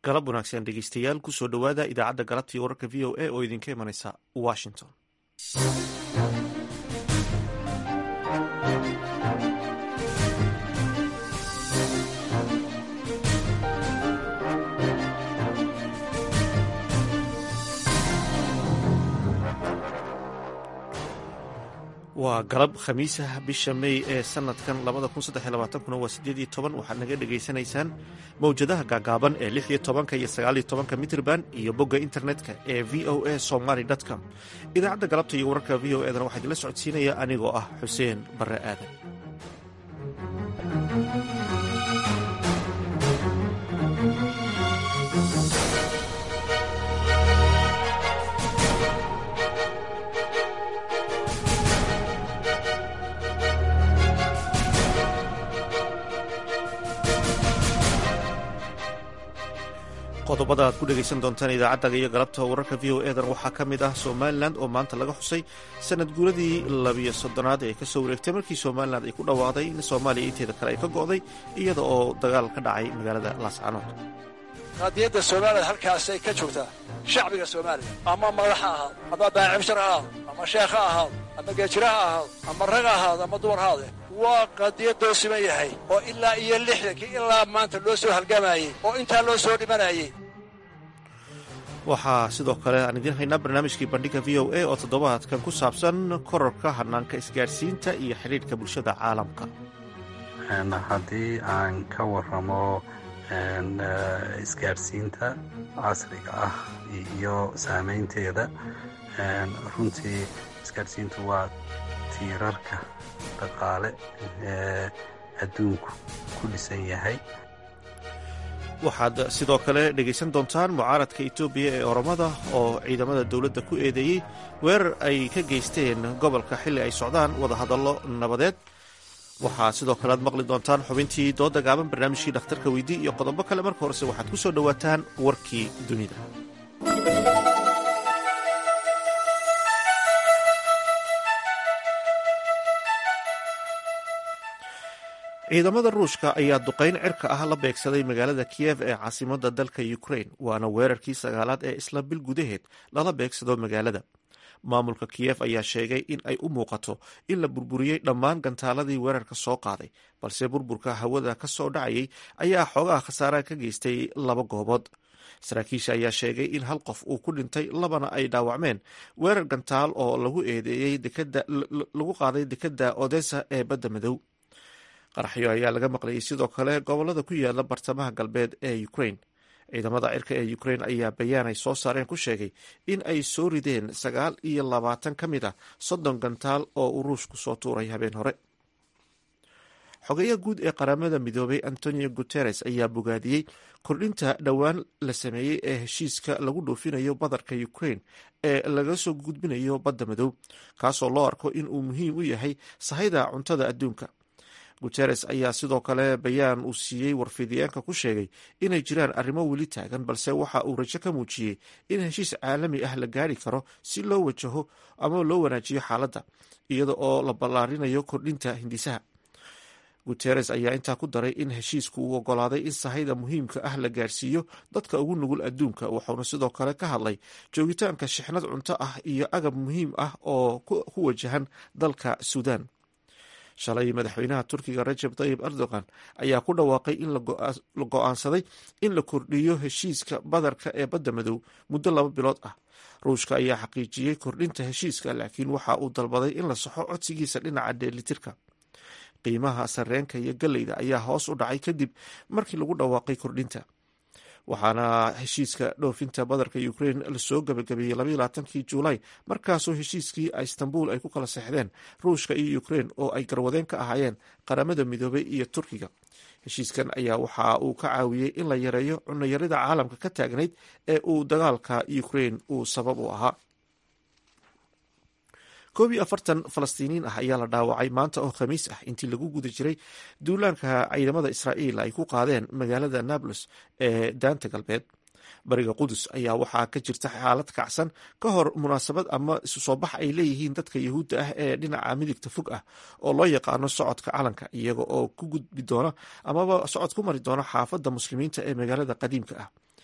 galab wanaagsan dhegeystayaal kusoo dhowaada idaacadda galabtii wararka v o a oo idinka imanaysa washington waa galab khamiisah bisha mey ee sanadkan kuna waa sideed iyo toban waxaad naga dhegaysanaysaan mowjadaha gaagaaban ee lix iyo tobanka iyo sagaaliyo tobanka mitrban iyo bogga internetka ee v o a somaly com idaacadda galabta iyo wararka v o edana waxaa idinla socodsiinaya anigoo ah xuseen barre aadan qodobada aad ku dhegaysan doontaan idaacaddaga iyo galabta wararka v o edan waxaa ka mid ah somalilan oo maanta laga xusay sanad guuradii labiyo soddonaad ee kasoo wareegtay markii somalilan ay ku dhawaaqday in soomaaliya inteeda kale ay ka go'day iyada oo dagaal ka dhacay magaalada laascanood qaadiyadda somalilan halkaasay ka joogtaa shacbiga soomaaliya ama madax ha ahaad ama baacibshar ha ahaad ama sheekh ha ahaad ama geejira ha ahaad ama rag ha ahaad ama dumar ha ahaade waa qadiyadoo siman yahay oo ilaa iyo lixdankii ilaa maanta loo soo halgamayey oo intaa loo soo dhimanayay waxaa sidoo kale aan idiin haynaa barnaamijkii bandhiga v o a oo toddobaadkan ku saabsan kororka hanaanka isgaadhsiinta iyo xidhiidhka bulshada caalamka haddii aan ka waramo isgaadhsiinta casriga ah iyo saamaynteeda runtii isgaadhsiintu waa tiirarka dhaqaale ee adduunku ku dhisan yahay waxaad sidoo kale dhegaysan doontaan mucaaradka etoobiya ee oromada oo ciidamada dowladda ku eedeeyey weerar ay ka geysteen gobolka xilli ay socdaan wadahadallo nabadeed waxaa sidoo kale aad maqli doontaan xubintii dooda gaaban barnaamijkii dhakhtarka weydii iyo qodobo kale marka horese waxaad ku soo dhowaataan warkii dunida ciidamada ruushka ayaa duqayn cirka ah la beegsaday magaalada kiyev ee caasimada dalka ukrain waana weerarkii sagaalaad ee isla bil gudaheed lala beegsado magaalada maamulka kiyev ayaa sheegay in ay u muuqato in la burburiyey dhammaan gantaaladii weerarka soo qaaday balse burburka hawada ka soo dhacayay ayaa xoogaha khasaaraha ka geystay laba goobood saraakiisha ayaa sheegay in hal qof uu ku dhintay labana ay dhaawacmeen weerar gantaal oo lagu eedeeyey lagu qaaday dekadda odessa ee badda madow qaraxyo ayaa laga maqlayay sidoo kale gobolada ku yaala bartamaha galbeed ee ukrain ciidamada cirka ee ukrain ayaa bayaan ay soo saareen ku sheegay in ay soo rideen sagaal iyo labaatan ka mid ah soddon gantaal oo uu ruushku soo tuuray habeen hore xogeyaha guud ee qaramada midoobay antonio guteres ayaa bogaadiyey kordhinta dhowaan la sameeyey ee heshiiska lagu dhuufinayo badarka ukrain ee laga soo gudbinayo badda madow kaasoo loo arko in uu muhiim u yahay sahayda cuntada adduunka guteres ayaa sidoo kale bayaan uu siiyey warfidiyeenka ku sheegay inay jiraan arrimo weli taagan balse waxa uu rajo ka muujiyey in heshiis caalami ah la gaari karo si loo wajaho ama loo wanaajiyo xaaladda iyada oo la ballaarinayo kordhinta hindisaha guteres ayaa intaa ku daray in heshiisku uu ogolaaday in sahayda muhiimka ah la gaarsiiyo dadka ugu nugul adduunka wuxuuna sidoo kale ka hadlay joogitaanka shixnad cunto ah iyo agab muhiim ah oo ku wajahan dalka suudan shalay madaxweynaha turkiga rajab tayib erdogan ayaa ku dhawaaqay in la go-aansaday in la kordhiyo heshiiska badarka ee badda madow muddo laba bilood ah ruushka ayaa xaqiijiyey kordhinta heshiiska laakiin waxa uu dalbaday in la saxo codsigiisa dhinaca dheelitirka qiimaha sarreenka iyo galleyda ayaa hoos u dhacay kadib markii lagu dhawaaqay kordhinta waxaana heshiiska dhoofinta badarka ukrain lasoo gabagabeeyey labayilaatankii juulaay markaasoo heshiiskii istanbul ay ku kala seexdeen ruushka iyo ukrain oo ay garwadeen ka ahaayeen qaramada midoobay iyo turkiga heshiiskan ayaa waxa uu ka caawiyey in la yareeyo cunayarida caalamka ka taagnayd ee uu dagaalka ukrain uu sabab u ahaa koob iyo afartan falastiiniin ah ayaa la dhaawacay maanta oo khamiis ah intii lagu guda jiray duulaanka ciidamada israa'iil ay ku qaadeen magaalada nablus ee daanta galbeed bariga qudus ayaa waxaa ka jirta xaalad kacsan ka hor munaasabad ama isu soo bax ay leeyihiin dadka yahuudda ah ee dhinaca midigta fog ah oo loo yaqaano socodka calanka iyaga oo ku gudbi doona amaba socod ku mari doona xaafadda muslimiinta ee magaalada qadiimka ah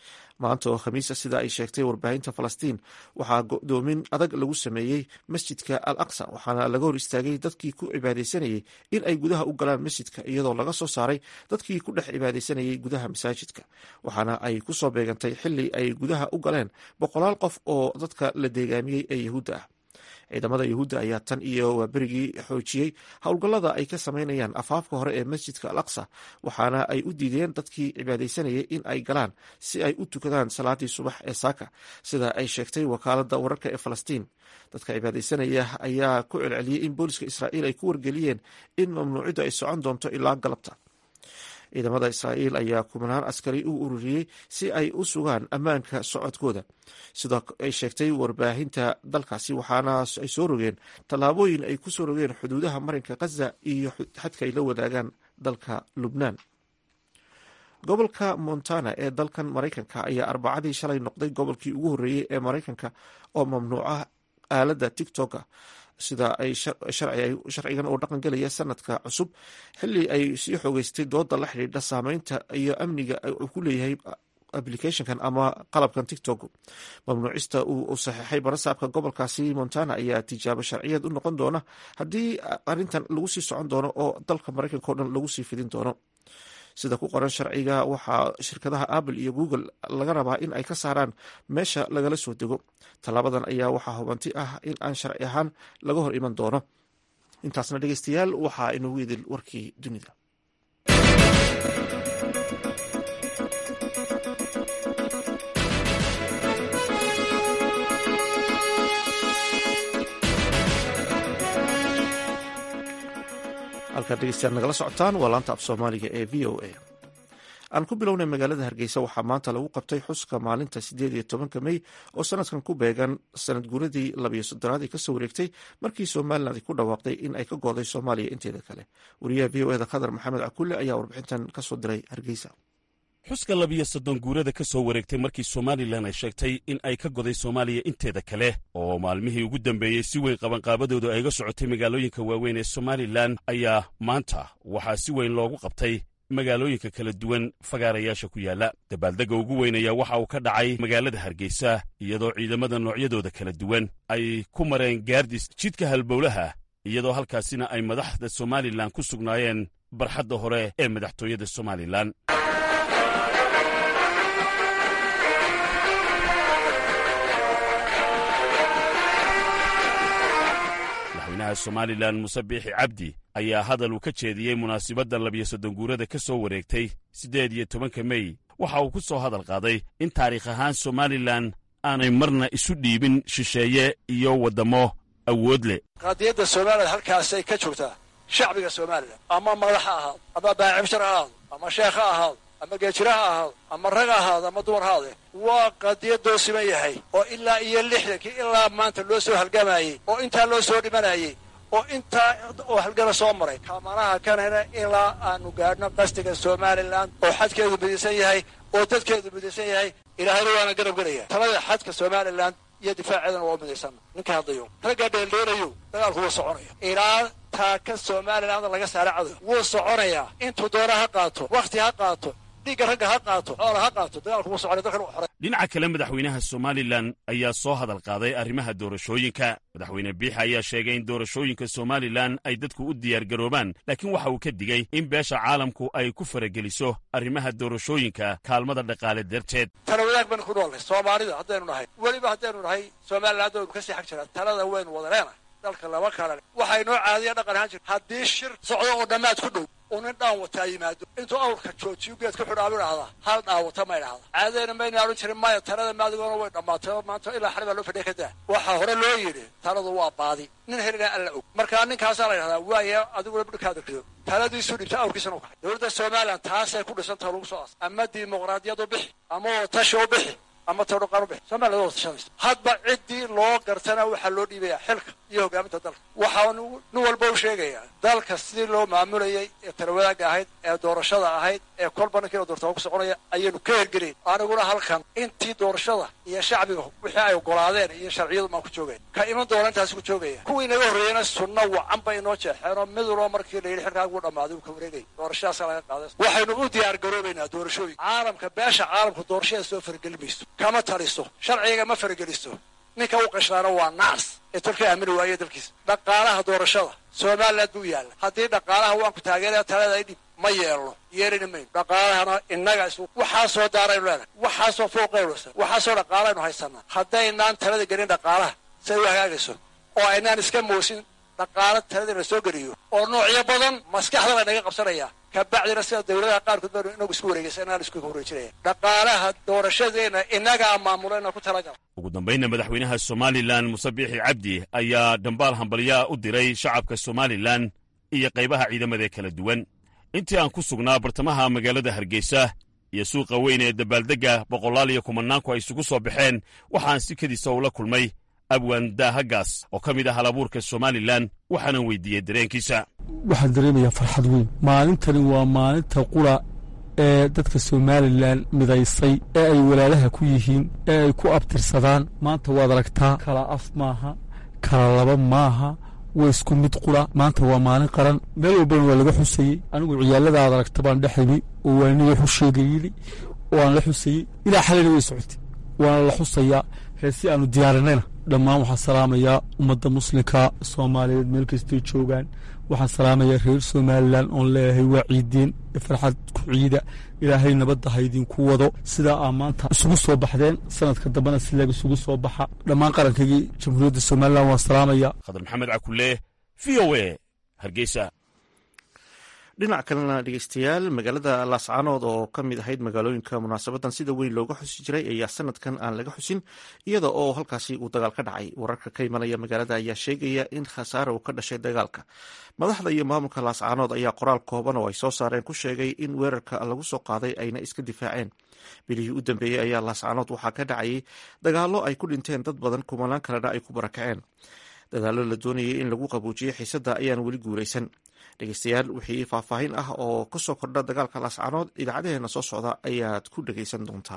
maanta oo khamiisa sida ay sheegtay warbaahinta falastiin waxaa go-doomin adag lagu sameeyey masjidka al aqsa waxaana laga hor istaagay dadkii ku cibaadaysanayey in ay gudaha u galaan masjidka iyadoo laga soo saaray dadkii ku dhex cibaadaysanayey gudaha masaajidka waxaana ay ku soo beegantay xili ay gudaha u galeen boqolaal qof oo dadka la deegaamiyey ee yahuudda ah ciidamada yahuudda ayaa tan iyo waaberigii xoojiyey howlgallada ay ka sameynayaan afaafka hore ee masjidka al aqsa waxaana ay u diideen dadkii cibaadaysanayay in ay galaan si ay u tukadaan salaadii subax ee saaka sida ay sheegtay wakaaladda wararka ee falastiin dadka cibaadaysanaya ayaa ku celceliyey in booliska israa'iil ay ku wargeliyeen in mamnuuciddu ay socon doonto ilaa galabta ciidamada israa'iil ayaa kumanaan askari u ururiyey si ay u sugaan ammaanka socodkooda sidoo ay sheegtay warbaahinta dalkaasi waxaana ay soo rogeen tallaabooyin ay ku soo rogeen xuduudaha marinka khaza iyo xadka ay la wadaagaan dalka lubnaan gobolka montana ee dalkan maraykanka ayaa arbacadii shalay noqday gobolkii ugu horreeyey ee maraykanka oo mamnuuca aaladda tictoka sida ay sharcigan oo dhaqan gelaya sanadka cusub xili ay sii xoogeystay dooda la xidhiidha saameynta iyo amniga uu ku leeyahay applicationkan ama qalabkan tictok mamnuucista uu saxeixay barasaabka gobolkaasi montana ayaa tijaabo sharciyeed u noqon doona haddii arrintan lagu sii socon doono oo dalka maraykanka o dhan lagu sii fidin doono sida ku qoran sharciga waxaa shirkadaha apple iyo google laga rabaa in ay ka saaraan meesha lagala soo dego tallaabadan ayaa waxaa hubanti ah in aan sharci ahaan laga hor iman doono intaasna dhegeystayaal waxaa inoogu idil warkii dunida halkaad dhegeystayaal nagala socotaan waa laanta af soomaaliga ee v o a aan ku bilownay magaalada hargeysa waxaa maanta lagu qabtay xuska maalinta sideed iyo tobanka mey oo sanadkan ku beegan sanad guuradii labiyo soddonaad ee kasoo wareegtay markii somalilan ay ku dhawaaqday in ay ka gooday soomaaliya inteeda kale wariyaha v o eda khadar maxamed cakulle ayaa warbixintan kasoo diray hargeysa xuska labiyo soddon guurada ka soo wareegtay markii somalilan ay sheegtay in ay ka goday soomaaliya inteeda kale oo maalmihii ugu dambeeyey si weyn qabanqaabadoodu ay ga socotay magaalooyinka waaweyn ee somalilan ayaa maanta waxaa si weyn loogu qabtay magaalooyinka kala duwan fagaarayaasha ku yaalla dabaaldegga ugu weyn ayaa waxa uu ka dhacay magaalada hargeysa iyadoo ciidamada noocyadooda kala duwan ay ku mareen gaardis jidka halbowlaha iyadoo halkaasina ay madaxda somalilan ku sugnaayeen barxadda hore ee madaxtooyada somalilan madaxweynaha somalilan muse biixi cabdi ayaa hadal uu ka jeediyey munaasibadda labiyo soddon guurada ka soo wareegtay siddeed iyo tobanka mey waxa uu ku soo hadal qaaday in taariikh ahaan somalilan aanay marna isu dhiibin shisheeye iyo waddammo awood leh qadiyadda somalilan halkaasay ka joogtaa shacbiga somalilan ama madax ha ahaado ama baacibshar ha ahaado ama sheekh ha ahaado ama geejira ha ahaado ama rag ha ahaado ama dumar haade waa qadiyadoo siman yahay oo ilaa iyo lixdankii ilaa maanta loo soo halgamayey oo intaa loo soo dhimanayey oo intaa oo halgana soo maray kaamanaha kanana ilaa aanu gaadhno qastiga somalilan oo xadkeedu midaysan yahay oo dadkeedu midaysan yahay ilaahayna waana garab gelaya talada xadka somalilan iyo difaaceedana waa u midaysan ninka hadlayo ragga dheeldheelayo dagaalku wuu soconaya ilaa taaka somalilan laga saara cadow wuu soconayaa intuu doona ha qaato wakhti ha qaato dhiigga ragga ha qaato xoola ha qaato dagaalku wuu soconaya dalkan u xoray dhinaca kale madaxweynaha somalilan ayaa soo hadal qaaday arrimaha doorashooyinka madaxweyne biix ayaa sheegay in doorashooyinka somalilan ay dadku u diyaargaroobaan laakiin waxa uu ka digey in beesha caalamku ay ku farageliso arrimaha doorashooyinka kaalmada dhaqaale darteed tala wadaag baynu ku noolnay soomaalida haddaynu nahay weliba haddaynu nahay somalilan waynu ka sii xag jiraa talada waynu wada leenahay dalka lama kala waxay noo caadiya dhaqan ahaan jir haddii shir socdo oo dhammaad ku dhow uu nin dhaan wataa yimaado intuu awrka joojiyo geed ku xidhaabu idhahdaa hal dhaawata ma idhahda caadadayna mayna odhan jirin maya talada maadigoona way dhammaatay oo maanta ilaa xali baa loo fadhiya ka daa waxaa hore loo yidhi taladu waa baadi nin helina alla og markaa ninkaasaa la idhahdaa waaya adiguna bidhkaada rido taladiisu dhibta awrkiisana u kaxay dowladda somalilan taasay ku dhisantaha lagu soo aas ama dimuqraadiyad u bixi ama watashi u bixi ama tadhuqaan u bixi somaliland waa tashanaysa hadba ciddii loo gartana waxaa loo dhiibaya xilka iyo hogaaminta dalka waxaanu nin walba u sheegayaa dalka sidii loo maamulayay ee talawadaagga ahayd ee doorashada ahayd ee kolba ninkiina doortaba ku soconaya ayaynu ka hergelayn aniguna halkan intii doorashada iyo shacbiga wixii ay ogolaadeen iyo sharciyadu maan ku joogeen ka iman doona intaasi ku joogaya kuwii naga horreeyena sunno wacan bay inoo jeexeenoo mid walba markii la yidhi xilkaagu dhammaaday uu ka wareegay doorashadaasa laga qaaday waxaynu u diyaar garoobaynaa doorashooyin caalamka beesha caalamku doorashada soo farageli mayso kama taliso sharciga ma farageliso ninka u qashlaana waa naas ee tolka aamini waaye dalkiisa dhaqaalaha doorashada somaliland buu yaalla haddii dhaqaalaha waanku taageeraya talada idhib ma yeelno yeelina mayno dhaqaalahana innaga is waxaasoo daaraynu leenahay waxaasoo fooqaynu waxaasoo dhaqaalaynu haysanaa haddaynaan talada gelin dhaqaalaha siay u hagaagayso oo aynaan iska moosin dhaqaalo talada la soo geliyo oo noocyo badan maskaxda la naga qabsanaya kabacdina sida dawladaha qaarkood baynu inagu isku wareegaysa inaan isku wareejinaya dhaqaalaha doorashadeena innagaa maamulo inaan ku talagala ugu dambaynna madaxweynaha somalilan muse biixi cabdi ayaa dhambaal hambalyaa u diray shacabka somalilan iyo qaybaha ciidamada kala duwan intii aan ku sugnaa bartamaha magaalada hargeysa iyo suuqa weyn ee dabaaldegga boqolaal iyo kumannaanku ay isugu soo baxeen waxaan sikadiisa ula kulmay abwan daahagaas oo ka mid ah halabuurka somalilan waxaanan weydiiyey dareenkiisa waxaan dareemayaa farxad weyn maalintani waa maalinta qura ee dadka somalilan midaysay ee ay walaalaha ku yihiin ee ay ku abtirsadaan maanta waad aragtaa kala af maaha kala laba maaha waa isku mid qura maanta waa maalin qaran meel walbana waa laga xusayey anigu ciyaalladaad aragta baan dheximi oo waaniga xusheegayili oo aan la xusayey ilaa xalina way socotay waana la xusayaa heesi aanu diyaarinayna dhammaan waxaan salaamayaa ummadda muslimka soomaaliyeed meel kastay joogaan waxaan salaamayaa reer somalilan oon leeyahay waa ciideen farxad ku ciida ilaahay nabadda ha idinku wado sidaa aa maanta isugu soo baxdeen sanadka dambena sileeg isugu soo baxa dhammaan qarankaygii jamhuuriyadda somalilan waan salaamaya khadar maxamed cakulle v o e hargeysa dhinac kalena dhegeystayaal magaalada laascaanood oo ka mid ahayd magaalooyinka munaasabadan sida weyn looga xusi jiray ayaa sanadkan aan laga xusin iyada oo halkaasi uu dagaal ka dhacay wararka ka imanaya magaalada ayaa sheegaya in khasaare uu ka dhashay dagaalka madaxda iyo maamulka laascaanood ayaa qoraal kooban oo ay soo saareen ku sheegay in weerarka lagu soo qaaday ayna iska difaaceen bilihii u dambeeyey ayaa laascaanood waxaa ka dhacayay dagaallo ay ku dhinteen dad badan kumanaan kalena ay ku barakaceen dadaallo la doonayay in lagu qabuujiyey xiisadda ayaan weli guulaysan dhegeystayaal wixii faahfaahin ah oo kasoo kordha dagaalka laascaanood idaacadaheena soo socda ayaad ku dhegeysan doontaan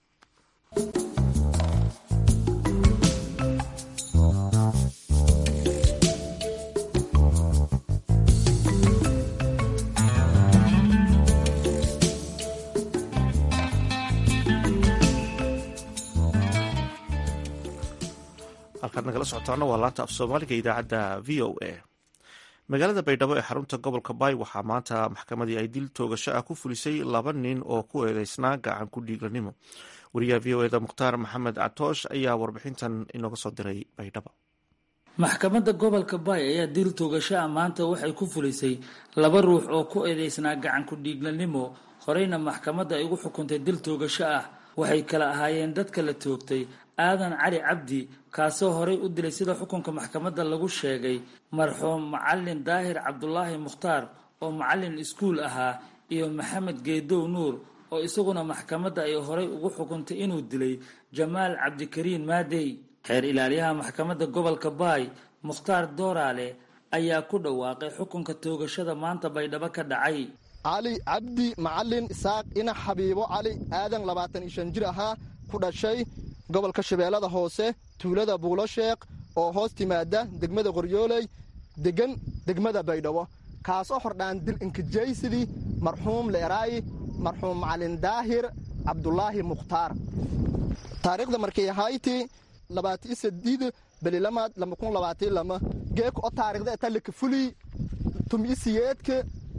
halkaad nagala socotaana waa laanta af soomaaliga idaacadda v o a magaalada baydhabo ee xarunta gobolka baay waxaa maanta maxkamadii ay dil toogasho ah ku fulisay laba nin oo ku eedeysnaa gacan ku dhiiglanimo wariyaha v o eda mukhtaar maxamed catoosh ayaa warbixintan inooga soo diray baydhabo maxkamadda gobolka baay ayaa dil toogasho ah maanta waxay ku fulisay laba ruux oo ku eedeysnaa gacan ku dhiiglanimo horeyna maxkamadda ay ugu xukuntay dil toogasho ah waxay kala ahaayeen dadka la toogtay aadan cali cabdi kaasoo horey u dilay sida xukunka maxkamadda lagu sheegay marxuum macalin daahir cabdulaahi mukhtaar oo macalin iskuul ahaa iyo maxamed geedow nuur oo isaguna maxkamadda ay horey ugu xukuntay inuu dilay jamaal cabdikariin maadey xeer ilaaliyaha maxkamadda gobolka baay mukhtaar dooraale ayaa ku dhawaaqay xukunka toogashada maanta baydhabo ka dhacay cali cabdi macalin isaaq ina xabiibo cali aadan labaatan iyo shan jir ahaa ku dhashay gobolka shabeellada hoose tuulada buulosheekh oo hoos timaada degmada qoryooley degan degmada baydhabo kaasoo hordhaan dil inkijaysidii marxuum leeraayi marxuum macalin daahir cabdulaahi mukhtaar taariikhda markay ahayti labaati sadiid belilamaad lamakun labaati lama geeka oo taarikhda etalika fulii tumisiyeedka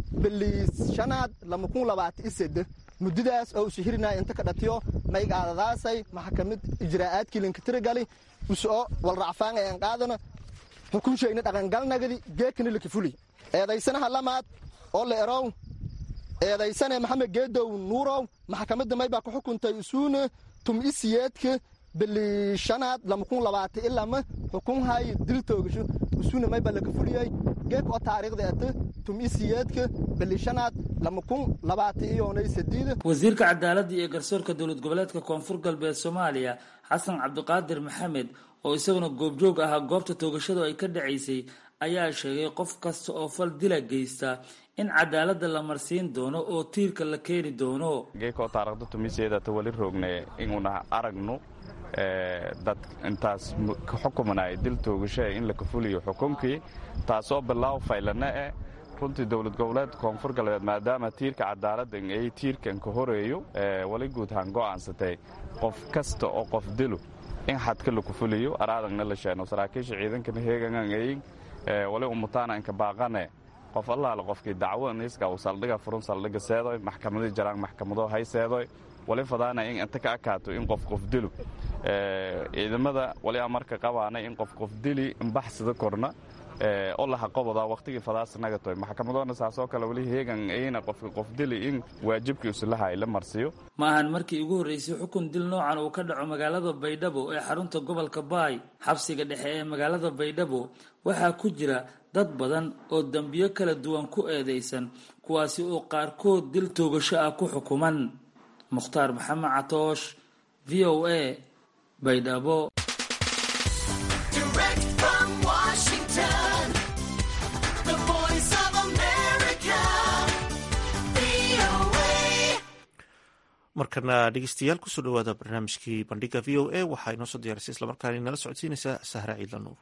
beliishanaad lamakun labaati isede muddadaas oo usu hirinaya inta ka dhatiyo maygaadadaasay maxkamad ijraa'aadkii linkatirigali usoo walracfaan ee qaadana xukunshayna dhaqangalnagadi geekana likafuli eedaysanaha lamaad oo la erow eedaysane maxamed geedow nuurow maxkamadda maybaa ku xukuntay usuuna tum isiyeedka beliishanaad lamakun labaati ilama xukunhay dil toogasho usuuna maybaa lakafuliyey geek oo taariikhda ete tum-isiyeedka bilishanaad lama kun labaatan iyoonay sadiida wasiirka cadaaladda iyo garsoorka dowlad goboleedka koonfur galbeed soomaaliya xasan cabdiqaadir maxamed oo isaguna goobjoog ahaa goobta toogashadu ay ka dhacaysay ayaa sheegay qof kasta oo fal dila geysta in cadaaladda la marsiin doono oo tiirka la keeni doono geekoo taarikhda tumiseedata wali roogne inuuna aragno dad intaas ka xukumanaya dil toogashaha in la kafuliyo xukunkii taasoo bilaaw faylana eh runtii dowlad goboleed koonfur galbeed maadaama tiirka cadaaladda ay tiirkan ka horeeyo wali guudhaan go'aansatay qof kasta oo qof dilo in xadka la kufuliyo araadagna la sheeno saraakiisha ciidankana heegangayin wali umutaana inka baaqane qof allaale qofkii dacwo niiska uu saldhiga furun saldhiga seedoy maxkamadii jaraan maxkamado hay seedoy wali fadaana in inta ka akaato in qof qof dilo ciidamada wali amarka qabaanay in qof qof dili imbaxsida korna oo laha qoboda waqtigii fadaas nagatoy maxkamadoona saasoo kale wali heegan ayna qofka qof dili in waajibkii usilahay la marsiyo ma ahan markii ugu horreysay xukun dil noocan uu ka dhaco magaalada baydhabo ee xarunta gobolka baay xabsiga dhexe ee magaalada baydhabo waxaa ku jira dad badan oo dembiyo kala duwan ku eedaysan kuwaasi oo qaarkood dil toogasho ah ku xukuman mukhtaar maxamed catoosh v o a baydhabo markana dhegeystayaal kusoo dhawaada barnaamijkii bandhiga v o a waxaa inoo soo diyaarisay islamarkaana inala socodsiinaysaa sahra ciidla nuur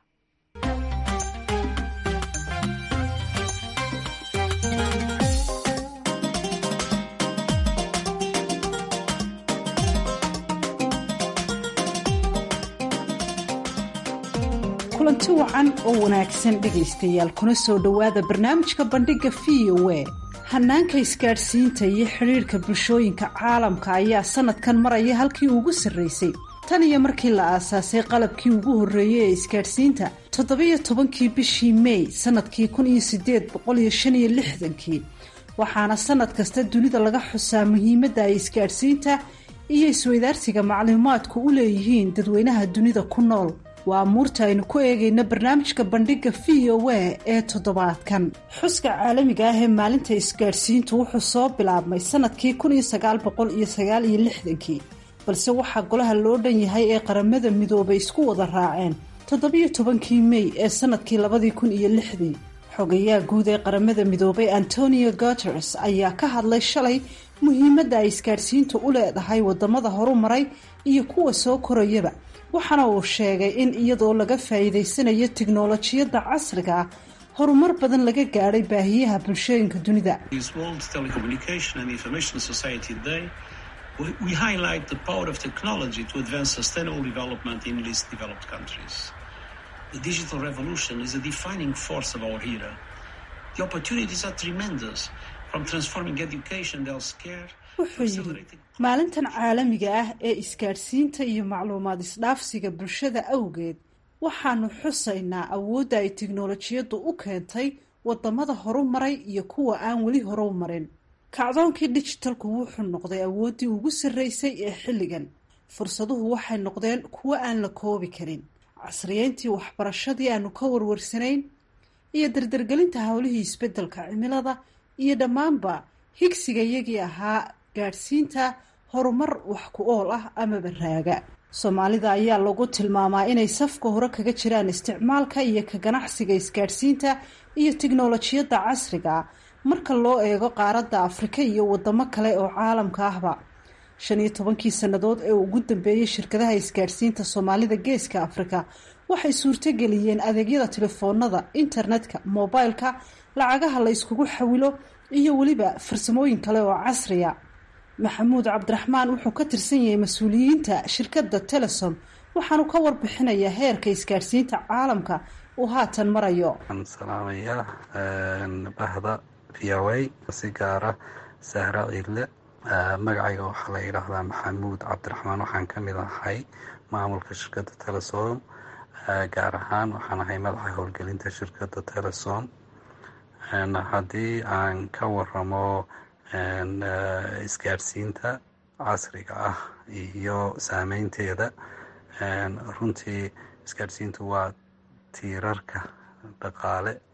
kulanti wacan oo wanaagsan dhegaystayaal kuna soo dhowaada barnaamijka bandhigga v o a hanaanka isgaadhsiinta iyo xidhiirhka bulshooyinka caalamka ayaa sanadkan maraya halkii ugu sarraysay tan iyo markii la aasaasay qalabkii ugu horreeyey ee isgaadhsiinta toddobiyo tobankii bishii mey sanadkii kun iyo sideed boqol iyo shan iyo lixdankii waxaana sanad kasta dunida laga xusaa muhiimadda ay isgaadhsiinta iyo isweydaarsiga macluumaadku u leeyihiin dadweynaha dunida ku nool waa amuurta aynu ku eegayna barnaamijka bandhigga v o a ee toddobaadkan xuska caalamiga ah ee maalinta isgaadhsiintu wuxuu soo bilaabmay sanadkii kun iyo sagaal boqol iyo sagaal iyo lixdankii balse waxaa golaha loo dhan yahay ee qaramada midoobay isku wada raaceen toddobiyo tobankii mey ee sanadkii labadii kun iyo lixdii xogayaha guud ee qaramada midoobay antonio guteres ayaa ka hadlay shalay muhiimadda ay isgaadhsiintu u leedahay wadamada horumaray iyo kuwa soo korayaba waxaana uu sheegay in iyadoo laga faa'iidaysanayo tiknolojiyadda casriga ah horumar badan laga gaadhay baahiyaha bulshooyinka dunida wuxuu yidhi maalintan caalamiga ah ee isgaadhsiinta iyo macluumaad isdhaafsiga bulshada awgeed waxaanu xusaynaa awoodda ay tiknolojiyaddu u keentay wadamada horumaray iyo kuwa aan weli horu marin kacdoonkii dijitalku wuxuu noqday awooddii ugu sarreysay ee xilligan fursaduhu waxay noqdeen kuwo aan la koobi karin casriyeyntii waxbarashadii aanu ka warwarsanayn iyo dardargelinta howlihii isbeddelka cimilada iyo dhammaanba higsiga iyagii ahaa gaadhsiinta horumar wax ku ool ah amaba raaga soomaalida ayaa lagu tilmaamaa inay safka hore kaga jiraan isticmaalka iyo ka ganacsiga isgaadhsiinta iyo tiknolojiyadda casriga ah marka loo eego qaaradda afrika iyo wadamo kale oo caalamka ahba shan iyo tobankii sannadood ee ugu dambeeyey shirkadaha isgaadhsiinta soomaalida geeska afrika waxay suurtogeliyeen adeegyada telefoonada internetka mobileka lacagaha la yskugu xawilo iyo weliba farsamooyin kale oo casriya maxamuud cabdiraxmaan wuxuu ka tirsan yahay mas-uuliyiinta shirkadda telesom waxaanu ka warbixinayaa heerka isgaadhsiinta caalamka uu haatan marayo waxaan salaamayaa bahda viawey si gaara sahra ciidle magacayga waxaa la yidhaahdaa maxamuud cabdiraxmaan waxaan ka mid ahay maamulka shirkadda telesom gaar ahaan waxaan ahay madaxa howlgelinta shirkadda telesom haddii aan ka waramo isgaadhsiinta casriga ah iyo saameynteeda runtii isgaadhsiintu waa tiirarka dhaqaale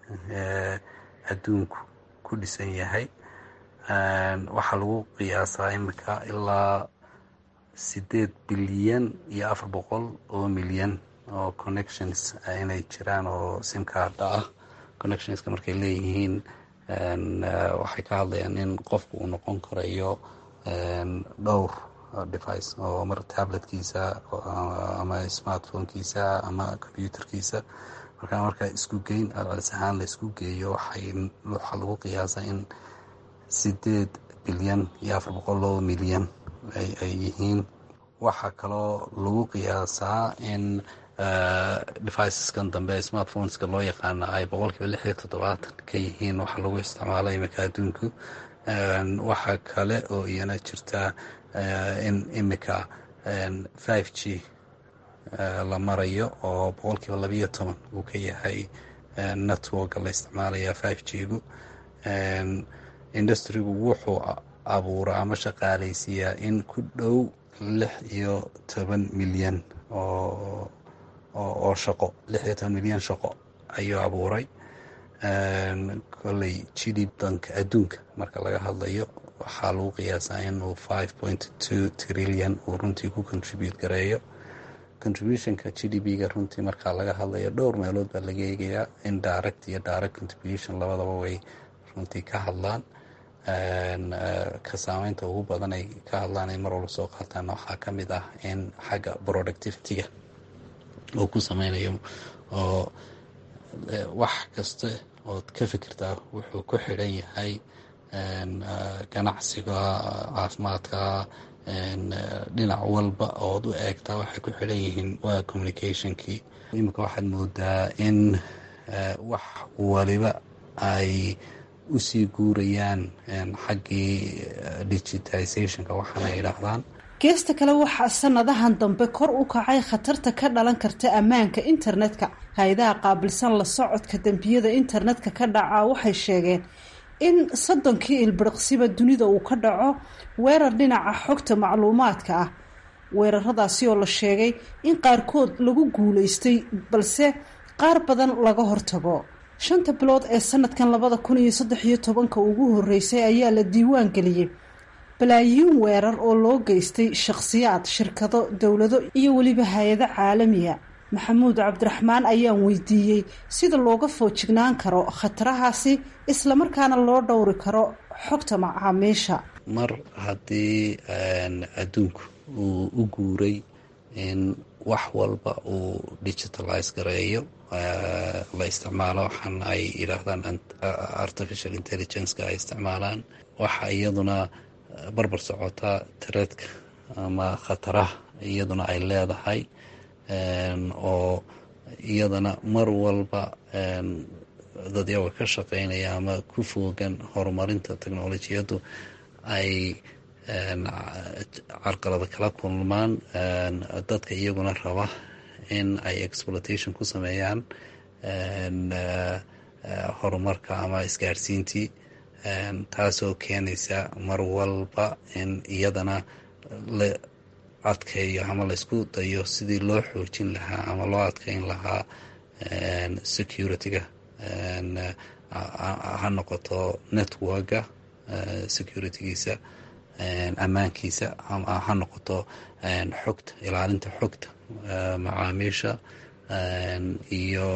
adduunku ku dhisan yahay waxaa lagu qiyaasaa imika ilaa sideed bilyan iyo afar boqol oo milyan oo connections inay jiraan oo simkaarda ah connectionska markay leeyihiin waxay ka hadlayaan in qofku uu noqon karayo dhowr device oo mar tabletkiisa ama smartphonekiisa ama computerkiisa markaa marka isku geyn alcelis ahaan la isku geeyo waxaa lagu qiyaasaa in sideed bilyan iyo afar boqol oo milyan ay yihiin waxaa kaloo lagu qiyaasaa in deviceskan dambe smartphoneska loo yaqaana ay boqolkiiba lix iyo toddobaatan ka yihiin waxa lagu isticmaalo imika adduunku waxaa kale oo iyana jirta in imika five g la marayo oo boqolkiiba labiyo toban uu ka yahay networka la isticmaalaya five g gu industrigu wuxuu abuuraa ama shaqaalaysiiyaa in ku dhow lix iyo toban milyan oo oo shaqo lix iyo toban milyan shaqo ayuu abuuray kolley gdp danka adduunka marka laga hadlayo waxaa lagu qiyaasaa inuu five point two trillion uu runtii ku contribute gareeyo contributionka g d p ga runtii markaa laga hadlayo dhowr meelood baa laga eegayaa in direct iyo direct contribution labadaba way runtii ka hadlaan ka saameynta ugu badan ay ka hadlaan ay mar walba soo qaataan waxaa ka mid ah in xagga productivityga uu ku sameynayo oo wax kasta ood ka fikirtaa wuxuu ku xidhan yahay ganacsiga caafimaadka dhinac walba ood u eegtaa waxay ku xidhan yihiin waa communicationkii iminka waxaad moodaa in wax waliba ay usii guurayaan xaggii digitizationka waxaana yidhaahdaan geesta kale waxaa sanadahan dambe kor u kacay khatarta ka dhalan karta ammaanka internetka hay-adaha qaabilsan la socodka dembiyada internetka ka dhaca waxay sheegeen in soddonkii ilbiriqsiba dunida uu ka dhaco weerar dhinaca xogta macluumaadka ah weeraradaasi oo la sheegay in qaarkood lagu guulaystay balse qaar badan laga hortago shanta bilood ee sanadkan labada kun iyo saddex iyo tobanka ugu horeysay ayaa la diiwaan geliyey balaayiin weerar oo loo geystay shakhsiyaad shirkado dowlado iyo weliba hay-ado caalamiya maxamuud cabdiraxmaan ayaan weydiiyey sida looga foojignaan karo khatarahaasi islamarkaana loo dhowri karo xogta macaamiisha mar haddii adduunku uu u guuray in wax walba uu digitalize gareeyo la isticmaalo waxaan ay yidhaahdaan artificial intelligenceka ay isticmaalaan waxa iyaduna barbar socota tareedka ama khataraha iyaduna ay leedahay oo iyadana mar walba dadyaga ka shaqeynaya ama ku foogan horumarinta technolojiyaddu ay carqalada kala kulmaan dadka iyaguna raba in ay exploitation ku sameeyaan horumarka ama isgaarsiintii taasoo keenaysa mar walba in iyadana la adkeeyo ama laysku dayo sidii loo xoojin lahaa ama loo adkeyn lahaa security-ga ha noqoto networka security-giisa ammaankiisa ha noqoto xogta ilaalinta xogta macaamiisha iyo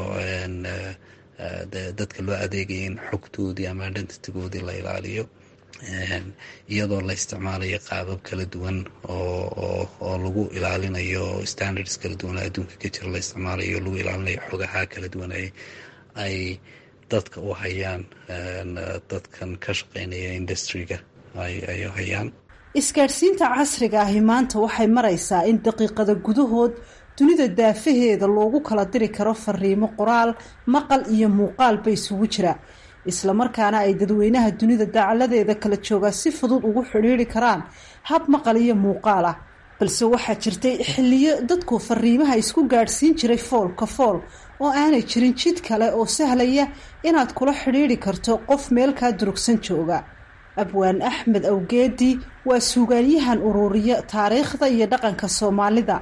dadka loo adeegaya in xogtoodii ama identitygoodii la ilaaliyo iyadoo la isticmaalayo qaabab kala duwan oo lagu ilaalinayo standards kala duwan oo adduunka ka jira la isticmaalayo lagu ilaalinayo xogaha kala duwan ay dadka u hayaan dadkan ka shaqeynaya industriga ay hayaan isgaadhsiinta casriga ahi maanta waxay maraysaa in daqiiqada gudahood dunida daafaheeda loogu kala diri karo fariimo qoraal maqal iyo muuqaalba isugu jira islamarkaana ay dadweynaha dunida dacaladeeda kala joogaa si fudud ugu xidhiiri karaan hab maqal iyo muuqaal ah balse waxaa jirtay xilliyo dadku fariimaha isku gaadhsiin jiray foolka fool oo aanay jirin jid kale oo sahlaya inaad kula xidhiiri karto qof meelkaa durugsan jooga abwaan axmed awgeedi waa suugaanyahan ururiya taariikhda iyo dhaqanka soomaalida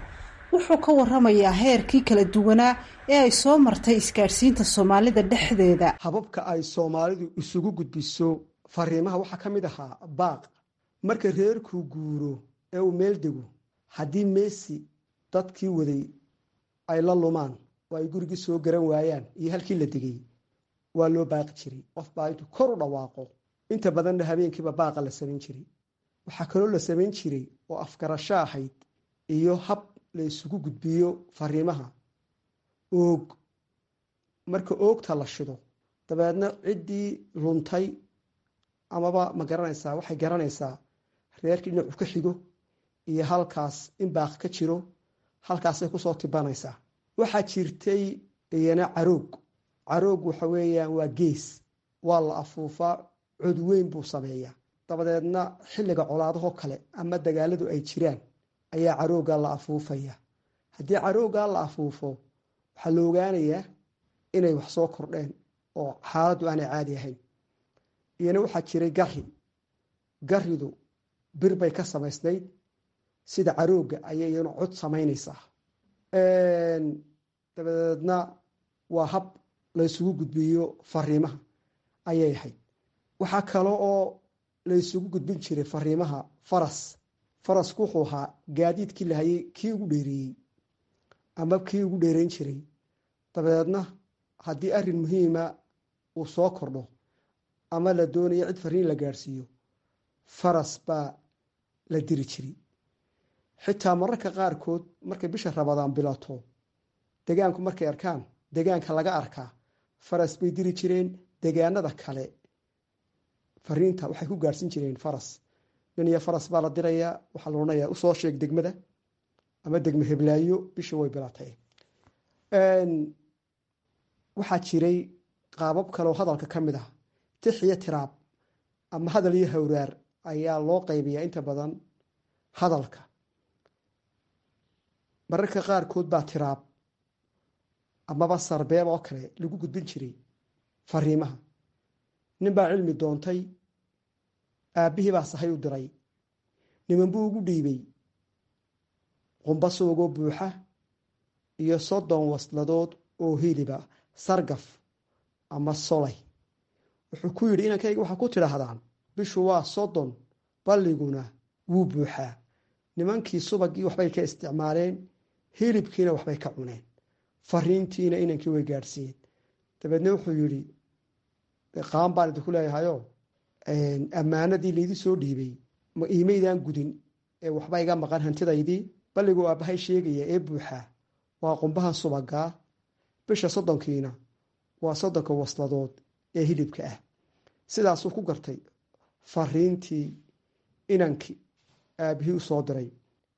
wuxuu ka waramayaa heerkii kala duwanaa ee ay soo martay isgaadhsiinta soomaalida dhexdeeda hababka ay soomaalidu isugu gudbiso fariimaha waxaa ka mid ahaa baaq marka reerkuu guuro ee uu meel dego haddii meesi dadkii waday ay la lumaan oo ay gurigii soo garan waayaan iyo halkii la degay waa loo baaqi jiray qof baa intuu kor u dhawaaqo inta badanna habeenkiiba baaqa la samayn jiray waxaa kaloo la samayn jiray oo afgarasho ahayd iyo hab la isugu gudbiyo fariimaha oog marka oogta la shido dabeedna ciddii luntay amaba ma garanaysaa waxay garanaysaa reerkii dhinacu ka xigo iyo halkaas in baaq ka jiro halkaasay kusoo tibanaysaa waxaa jirtay iyana caroog caroog waxa weeyaan waa gees waa la afuufaa cod weyn buu sameeyaa dabadeedna xilliga colaadahoo kale ama dagaaladu ay jiraan ayaa caroogaa la afuufaya haddii caroogaa la afuufo waxaa la ogaanayaa inay wax soo kordheen oo xaaladdu aanay caadi ahayn iyana waxaa jiray gari garidu bir bay ka samaysnayd sida carooga ayay iyana cod samaynaysaa dabadeedna waa hab laysugu gudbiyo fariimaha ayay ahayd waxaa kale oo laysugu gudbin jiray fariimaha faras farasku wuxuu ahaa gaadiidkii lahayay kii ugu dheereeyey ama kii ugu dheereyn jiray dabadeedna haddii arrin muhiima uu soo kordho ama la doonayo cid fariin la gaadhsiiyo faras baa la diri jiray xitaa mararka qaarkood markay bisha rabadaan bilato degaanku markay arkaan degaanka laga arkaa faras bay diri jireen degaanada kale fariinta waxay ku gaadhsin jireen faras nin iyo faras baa la dirayaa waxaa la odhanayaa usoo sheeg degmada ama degme heblaayo bisha way bilatay waxaa jiray qaabab kaleoo hadalka ka mid ah tix iyo tiraab ama hadal iyo hawraar ayaa loo qaybiyaa inta badan hadalka mararka qaarkood baa tiraab amaba sarbeeb oo kale lagu gudbin jiray fariimaha nin baa cilmi doontay aabbihii baa sahay u diray niman buu ugu dhiibay qumba soogoo buuxa iyo soddon wasladood oo hiliba sargaf ama solay wuxuu ku yidhi inankayga waxaa ku tidhaahdaan bishu waa soddon balliguna wuu buuxaa nimankii subagii waxbay ka isticmaaleen hilibkiina waxbay ka cuneen fariintiina inankii way gaadhsiiyeen dabeedna wuxuu yidhi qaan baan idinku leeyahayo ammaanadii laydii soo dhiibay ma iimaydaan gudin ee waxba iga maqan hantidaydii balliguu aabbahay sheegaya ee buuxaa waa qumbahan subagaa bisha soddonkiina waa soddonka wasladood ee hilibka ah sidaasuu ku gartay fariintii inankii aabihii u soo diray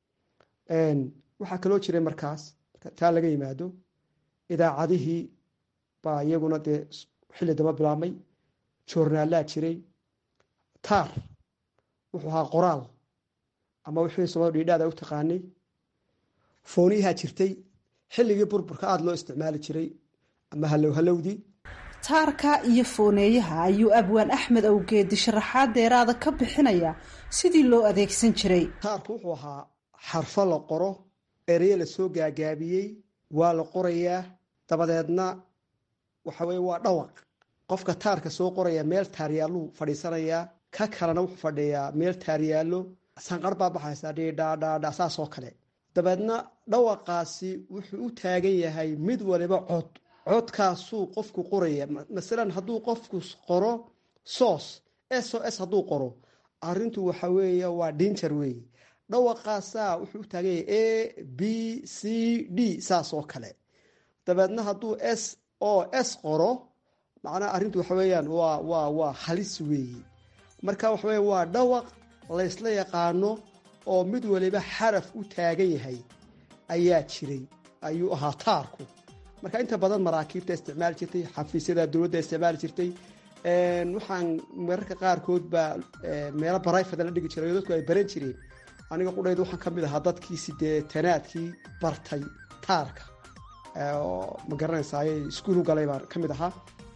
waxaa kaloo jiray markaas taa laga yimaado idaacadihii baa iyaguna dee xilli daba bilaabmay joornaallaa jiray taar wuxuu ahaa qoraal ama wixii soomali dhiidhaada u taqaanay fooniyahaa jirtay xilligii burburka aada loo isticmaali jiray ama hallow hallowdii taarka iyo fooneeyaha ayuu abwaan axmed awgeedi sharaxaad deeraada ka bixinaya sidii loo adeegsan jiray taarku wuxuu ahaa xarfo la qoro ereye la soo gaagaabiyey waa la qorayaa dabadeedna waxa weye waa dhawaq qofka taarka soo qoraya meel taaryaalluu fadhiisanayaa ka kalena wuxuu fadhiyaa meel taaryaallo sanqar baa baxaysa dhiidhaadhaadha saasoo kale dabeedna dhawaqaasi wuxuu u taagan yahay mid waliba cod codkaasuu qofku qoraya masalan hadduu qofku qoro soos s o s hadduu qoro arintu waxa weeye waa dinjar weeye dhawaqaasaa wuxuu u taagan yahay a b c d saas oo kale dabeedna hadduu s o s qoro macnaha arrintu waxa weeyaan waa waa waa halis weeye marka waxa weya waa dhawaq laysla yaqaano oo mid waliba xaraf u taagan yahay ayaa jiray ayuu ahaa taarku marka inta badan maraakiibta isticmaali jirtay xafiisyada dowladda isticmaali jirtay waxaan mararka qaarkood baa meelo barayfada la dhigi jiray oo dadku ay baran jireen aniga qudhayda waxaan ka mid ahaa dadkii sideetanaadkii bartay taarka oo ma garanaysaay iskuul u galay baan ka mid ahaa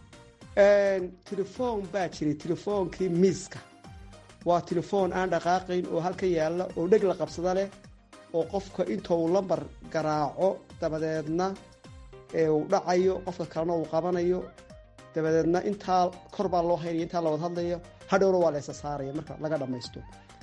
telefoon baa jiray telefoonkii miiska waa telefoon aan dhaqaaqayn oo halka yaalla oo dheg la qabsada leh oo qofka inta uu lambar garaaco dabadeedna ee uu dhacayo qofka kalena uu qabanayo dabadeedna intaa kor baa loo haynaya intaa la wad hadlayo hadhowna waa la isa saaraya marka laga dhammaysto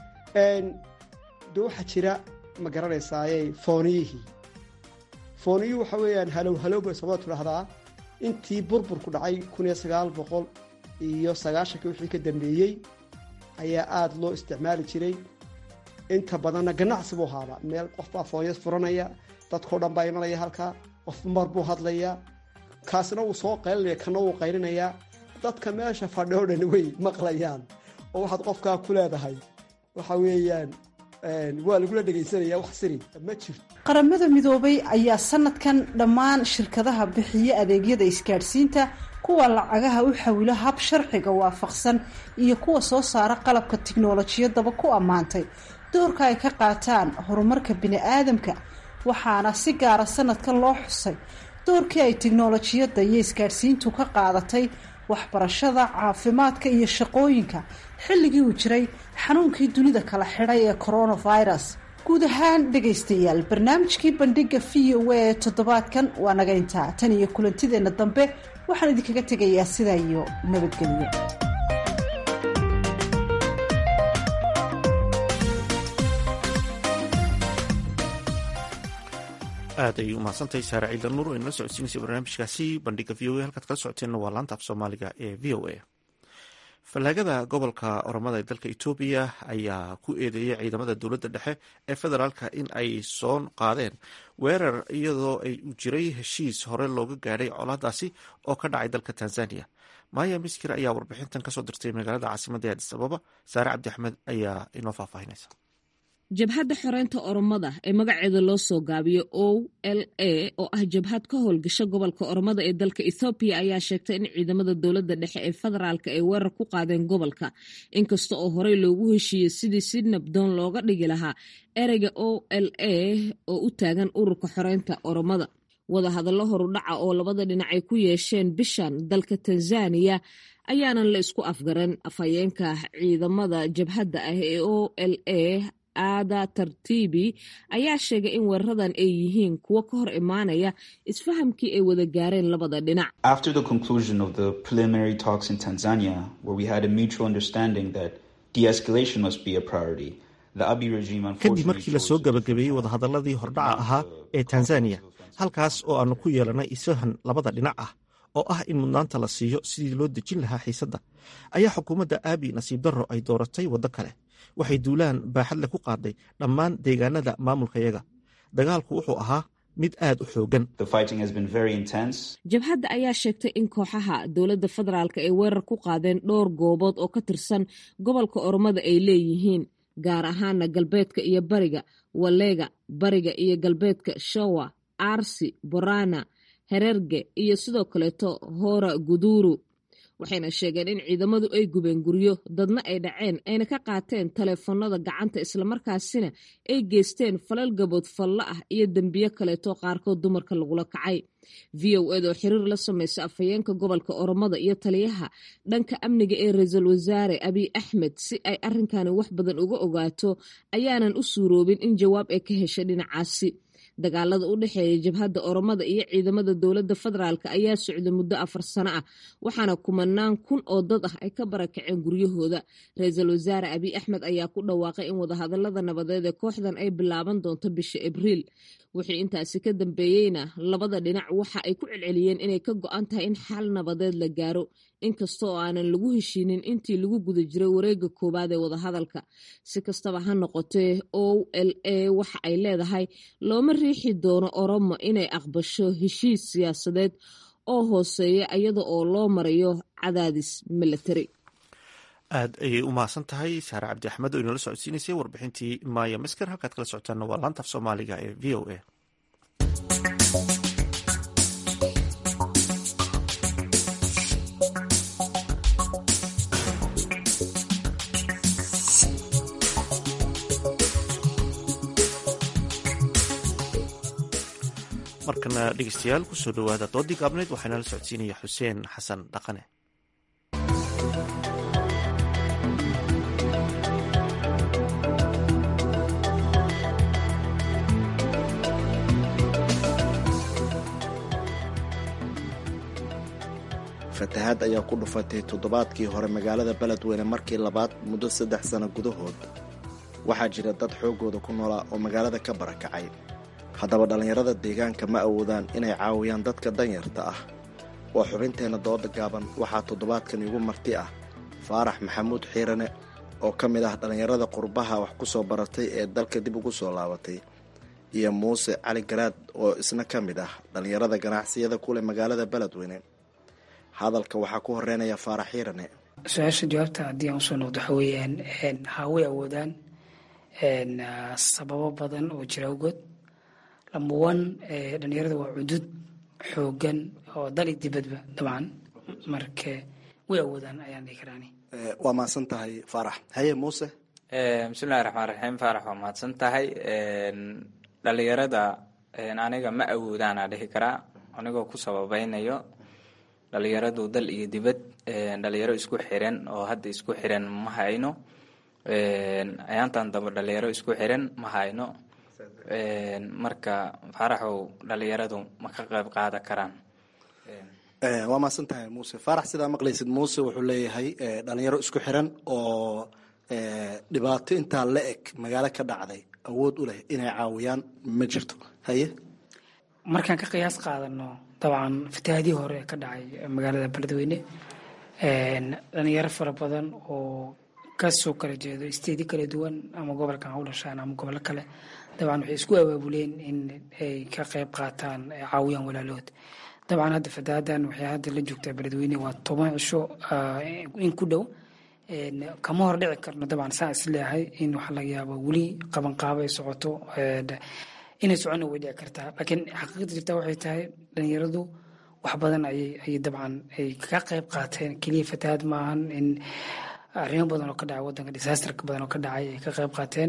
de waxaa jira ma garanaysaaye fooniyihii fooniyuhu waxa weeyaan halow halow bay soomaalida tidhaahdaa intii burburku dhacay kun iyo sagaal boqol iyo sagaashankii wixii ka dambeeyey ayaa aada loo isticmaali jiray inta badanna ganacsi buu haaba meel qof baa foonyas furanaya dadkao dhan baa imanaya halkaa qof mar buu hadlayaa kaasna wuu soo qaylinaya kana wuu qaylinayaa dadka meesha fadhi o dhan way maqlayaan oo waxaad qofkaa ku leedahay waxa weeyaan waa lagula dhegaysanaya wax siri ma jirto qaramada midoobay ayaa sanadkan dhammaan shirkadaha bixiya adeegyada isgaadhsiinta kuwa lacagaha u xawilo hab sharciga waafaqsan iyo kuwa soo saara qalabka tiknolojiyadaba ku ammaantay doorka ay ka qaataan horumarka bini-aadamka waxaana si gaara sanadkan loo xusay doorkii ay tiknolojiyadda iyo isgaadhsiintu ka qaadatay waxbarashada caafimaadka iyo shaqooyinka xilligii uu jiray xanuunkii dunida kala xidhay ee coronavirus guud ahaan dhegaystayaal barnaamijkii bandhiga v o a ee toddobaadkan waa naga intaa tan iyo kulantideenna dambe waxaan idinkaga tegayaa sidaa iyo nabadgelyo aad ayay umahadsantahay saare ciida nuur oo inala socodsiinaysa barnaamijkaasi bandhiga v o a halkaad kala socoteenna waa laanta af soomaaliga ee v o a fallaagada gobolka oromada ee dalka etoobiya ayaa ku eedeeyay ciidamada dowladda dhexe ee federaalka in ay soo qaadeen weerar iyadoo ay u jiray heshiis hore looga gaadhay colaadaasi oo ka dhacay dalka tanzania maya miskir ayaa warbixintan kasoo dirtay magaalada caasimadda ee adis ababa saare cabdi axmed ayaa inoo faahfaahinaysa jabhadda xoreynta oromada ee magaceeda loo soo gaabiyo o l a oo ah jabhad ka howlgasha gobolka oromada ee dalka ethoobiya ayaa sheegtay in ciidamada dowladda dhexe ee federaalk ay weerar ku qaadeen gobolka inkasta oo horey loogu heshiiyey sidii si nabdoon looga dhigi lahaa ereyga o l a oo u taagan ururka xoreynta oromada wadahadallo horudhaca oo labada dhinac ay ku yeesheen bishan dalka tanzaniya ayaanan la isku afgaran afhayeenka ciidamada jabhadda ah ee o l a aada tartiibi ayaa sheegay in weeraradan ay yihiin kuwo ka hor imaanaya isfahamkii ay wada gaareen labada dhinac After the conclusion of the preliminary talks in Tanzania, where we had a mutual understanding that de-escalation must be a priority, the Abiy regime kadib unfortunately markii lasoo gabagabeeyey wadahadaladii hordhaca ahaa ee tanzaniya halkaas oo aanu ku yeelanay isfahan labada dhinac ah oo ah in mudnaanta la siiyo sidii loo dejin lahaa xiisadda ayaa xukuumadda aabi nasiib darro ay dooratay waddo kale waxay duulaan baaxadle ku qaaday dhammaan deegaanada maamulkayaga dagaalku wuxuu ahaa mid aad u xooggan the fighting has been very intense. jabhadda ayaa sheegtay in kooxaha dowladda federaalk ay weerar ku qaadeen dhowr goobood oo ka tirsan gobolka oromada ay leeyihiin gaar ahaana galbeedka iyo bariga waleega bariga iyo galbeedka showa arsi borana hererge iyo sidoo kaleeto hora guduru waxayna sheegeen in ciidamadu ay gubeen guryo dadna ay dhaceen ayna ka qaateen taleefanada gacanta islamarkaasina ay geysteen falal gabood falla ah iyo dembiyo kaleeto qaarkood dumarka lagula kacay v o ed oo xiriir la samaysa afhayeenka gobolka oromada iyo taliyaha dhanka amniga ee ra-iisul wasaare abiy axmed si ay arrinkani wax badan uga ogaato ayaanan u suuroobin in jawaab ay ka heshay dhinacaasi dagaalada u dhexeeya jabhadda oromada iyo ciidamada dowladda federaalk ayaa socday muddo afar sano ah waxaana kumanaan kun oo dad ah ay ka barakaceen guryahooda ra-iisul wasaare abiy axmed ayaa ku dhawaaqay in wadahadalada nabadeed ee kooxdan ay bilaaban doonto bisha abriil wixii intaasi ka dambeeyeyna labada dhinac waxa ay ku celceliyeen inay ka go-an tahay in xal nabadeed la gaaro inkasta oo aanan lagu heshiinin intii lagu guda jiray wareega koowaad ee wadahadalka si kastaba ha noqotee o l a waxa ay leedahay looma riixi doono oromo inay aqbasho heshiis siyaasadeed oo hooseeya iyada oo loo marayo cadaadis milatari aad ayay u mahadsan tahay saare cabdi axmed oo inoola socodsiinaysay warbixintii maya masker halkaad kala socotaana waa laanta af soomaaliga ee v o a markana dhegeystayaal kusoo dhowaada doodii gaabneed waxaana la socodsiinaya xuseen xasan dhaqane fatahaad ayaa ku dhufatay toddobaadkii hore magaalada beledweyne markii labaad muddo saddex sano gudahood waxaa jira dad xooggooda ku noolaa oo magaalada ka barakacay haddaba dhallinyarada deegaanka ma awoodaan inay caawiyaan dadka danyarta ah waa xubinteenna dooda gaaban waxaa toddobaadkan igu marti ah faarax maxamuud xiirane oo ka mid ah dhallinyarada qurbaha wax ku soo baratay ee dalka dib ugu soo laabatay iyo muuse cali garaad oo isna ka mid ah dhallinyarada ganacsiyada kuleh magaalada beledweyne hadalka waxaa ku horeynaya faarax xiirane su-aasha jawaabta haddii aan usoo noqdo waxa weeyaan ha way awoodaan sababo badan oo jira awgood lamba one dhalinyarada waa cudud xoogan oo dal iyo dibadba dabcan marka way awoodaan ayaan dhihi karaani waa mahadsan tahay faarax haye muuse bismillahi raxmaan raxiim faarax waa mahadsan tahay dhalinyarada aniga ma awoodaana dhihi karaa anigoo ku sababeynayo dhalinyaradu dal iyo dibad dhalinyaro isku xiran oo hadda isku xiran ma hayno ayaantan dambe dhalinyaro isku xiran ma hayno marka faaraxow dhalinyaradu ma ka qayb qaadan karaan waa mahadsan tahay muuse faarax sidaa maqlaysid muuse wuxuu leeyahay dhalinyaro isku xiran oo dhibaato intaa la eg magaalo ka dhacday awood u leh inay caawiyaan ma jirto haye markaan ka qiyaas qaadano dabcan fatahaadii hore ee ka dhacay magaalada beledweyne dhalinyaro fara badan oo kasoo kala jeedo isteedi kala duwan ama gobolkan ha u dhashaan ama gobollo kale dabcan waxay isku abaabuleen in ay ka qayb qaataan caawiyaan walaalood dabcan hadda fatahadan waxay hadda la joogtaa beledweyne waa toban cisho in ku dhow kama hor dhici karno dabcan saa is leeyahay in waxa laga yaabo weli qabanqaabo ay socoto inay socona way dhici kartaa laakiin xaqiiqda jirta waxay tahay dhalinyaradu wax badan ayay ayay dabcan ay ka qayb qaateen keliya fatahaad maahan in arrimo badan oo ka dhacay wadanka disaasterka badan oo ka dhacay ay ka qayb qaateen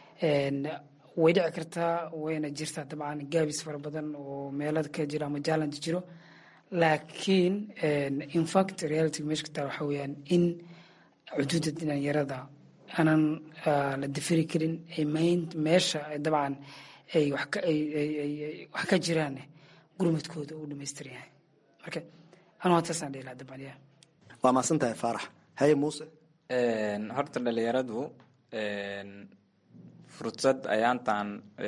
way dhici kartaa wayna jirtaa dabcan gaabis fara badan oo meelada ka jiro ama challenge jiro laakiin infact reality meesha ka taal waxa weeyaan in xuduudda dhalinyarada aanan la difiri karin meesha dabcan ay wax ka jiraan gurmadkooda uu dhamaystir yahay marka anu hataasaan dhihi lahaa dabcan ya waa mahadsan tahay faarax haye muuse horta dhalinyaradu fursad ayaantan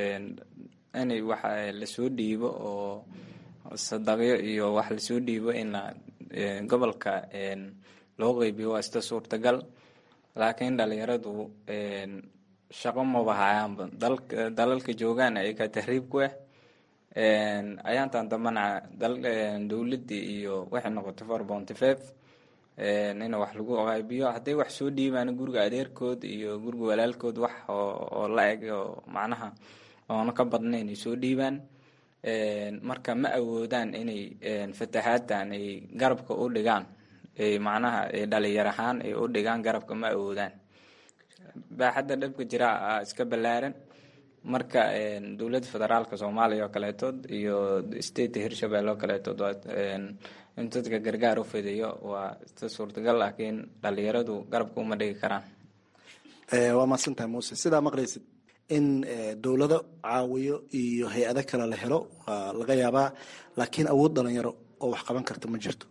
inay wax lasoo dhiibo oo sadaqyo iyo wax lasoo dhiibo in gobolka loo qeybiyo waa ista suurtagal laakiin dhalinyaradu shaqo maba hayaanba dalalka joogaan ayaga tahriib ku ah ayaantan dambana dowladii iyo waxay noqotay for bounty five in wax lagu qaybiyo hadday wax soo dhiibaan guriga adeerkood iyo guriga walaalkood wax oo la eg oo macnaha oona ka badna inay soo dhiibaan marka ma awoodaan inay fatahaaddan ay garabka u dhigaan macnaha dhalinyar ahaan ay u dhigaan garabka ma awoodaan baaxadda dhabka jira iska ballaaran marka dowladda federaalka soomaaliya oo kaleetood iyo state hirshabelle oo kaleetood in dadka gargaar u fidiyo waa ista suurtagal laakiin dhalinyaradu garabka uma dhigi karaan waa mahadsantahay muuse sidaa maqlaysid in dowlado caawiyo iyo hay-ado kale la helo waa laga yaabaa laakiin awood dhalinyaro oo wax qaban karta ma jirto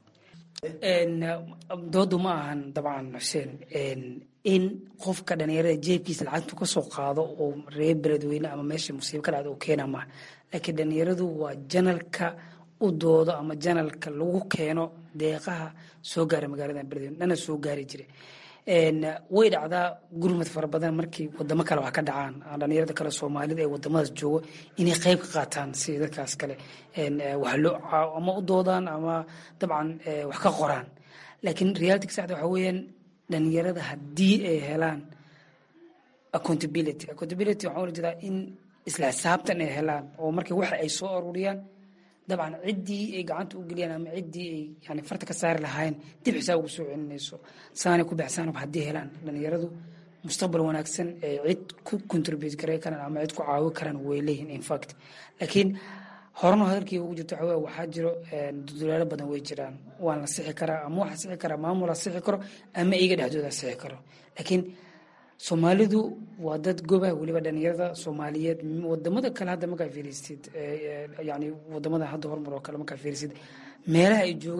doodu ma ahan dabcan xuseen in qofka dhalinyarada jeebkiisa lacagtu kasoo qaado oo reer beledweyne ama meesha musiibo ka dhacda oo keena maaha laakiin dhalinyaradu waa janalka u doodo ama janalka lagu keeno deeqaha soo gaara magaalada beledweyne dhana soo gaari jira way dhacdaa gurmad fara badan markii wadamo kale wax ka dhacaan dhalinyarada kale soomaalida ee wadamadaas joogo inay qeyb ka qaataan si dadkaas kale wax loo ama u doodaan ama dabcan wax ka qoraan laakiin reality saxda waxa weeyaan dhalinyarada haddii ay helaan accountability accountability waxaa ula jeedaa in isla xisaabtan ay helaan oo markii waxa ay soo aruuriyaan dabcan ciddii ay gacanta u geliyaan ama ciddii ay yani farta ka saari lahaayeen dib xisaab ugu soo celinayso saanay ku baxsaanba haddii helaan dhalinyaradu mustaqbal wanaagsan ee cid ku contribute garay karaan ama cid ku caawi karaan way leeyihiin infact laakiin horena hadalkii ugu jirto waxa waxaa jiro dulaalo badan way jiraan waan la sixi karaa ama waxa sixi karaa maamula sixi karo ama iga dhexdooda sixi karo laakiin soomaalidu waa dad goba weliba dhalinyarada soomaaliyeed wadamada kale hadda markaa fiirisid yani wadamada hadda horumar oo kale markaa fiirisid meelaha ay joogaan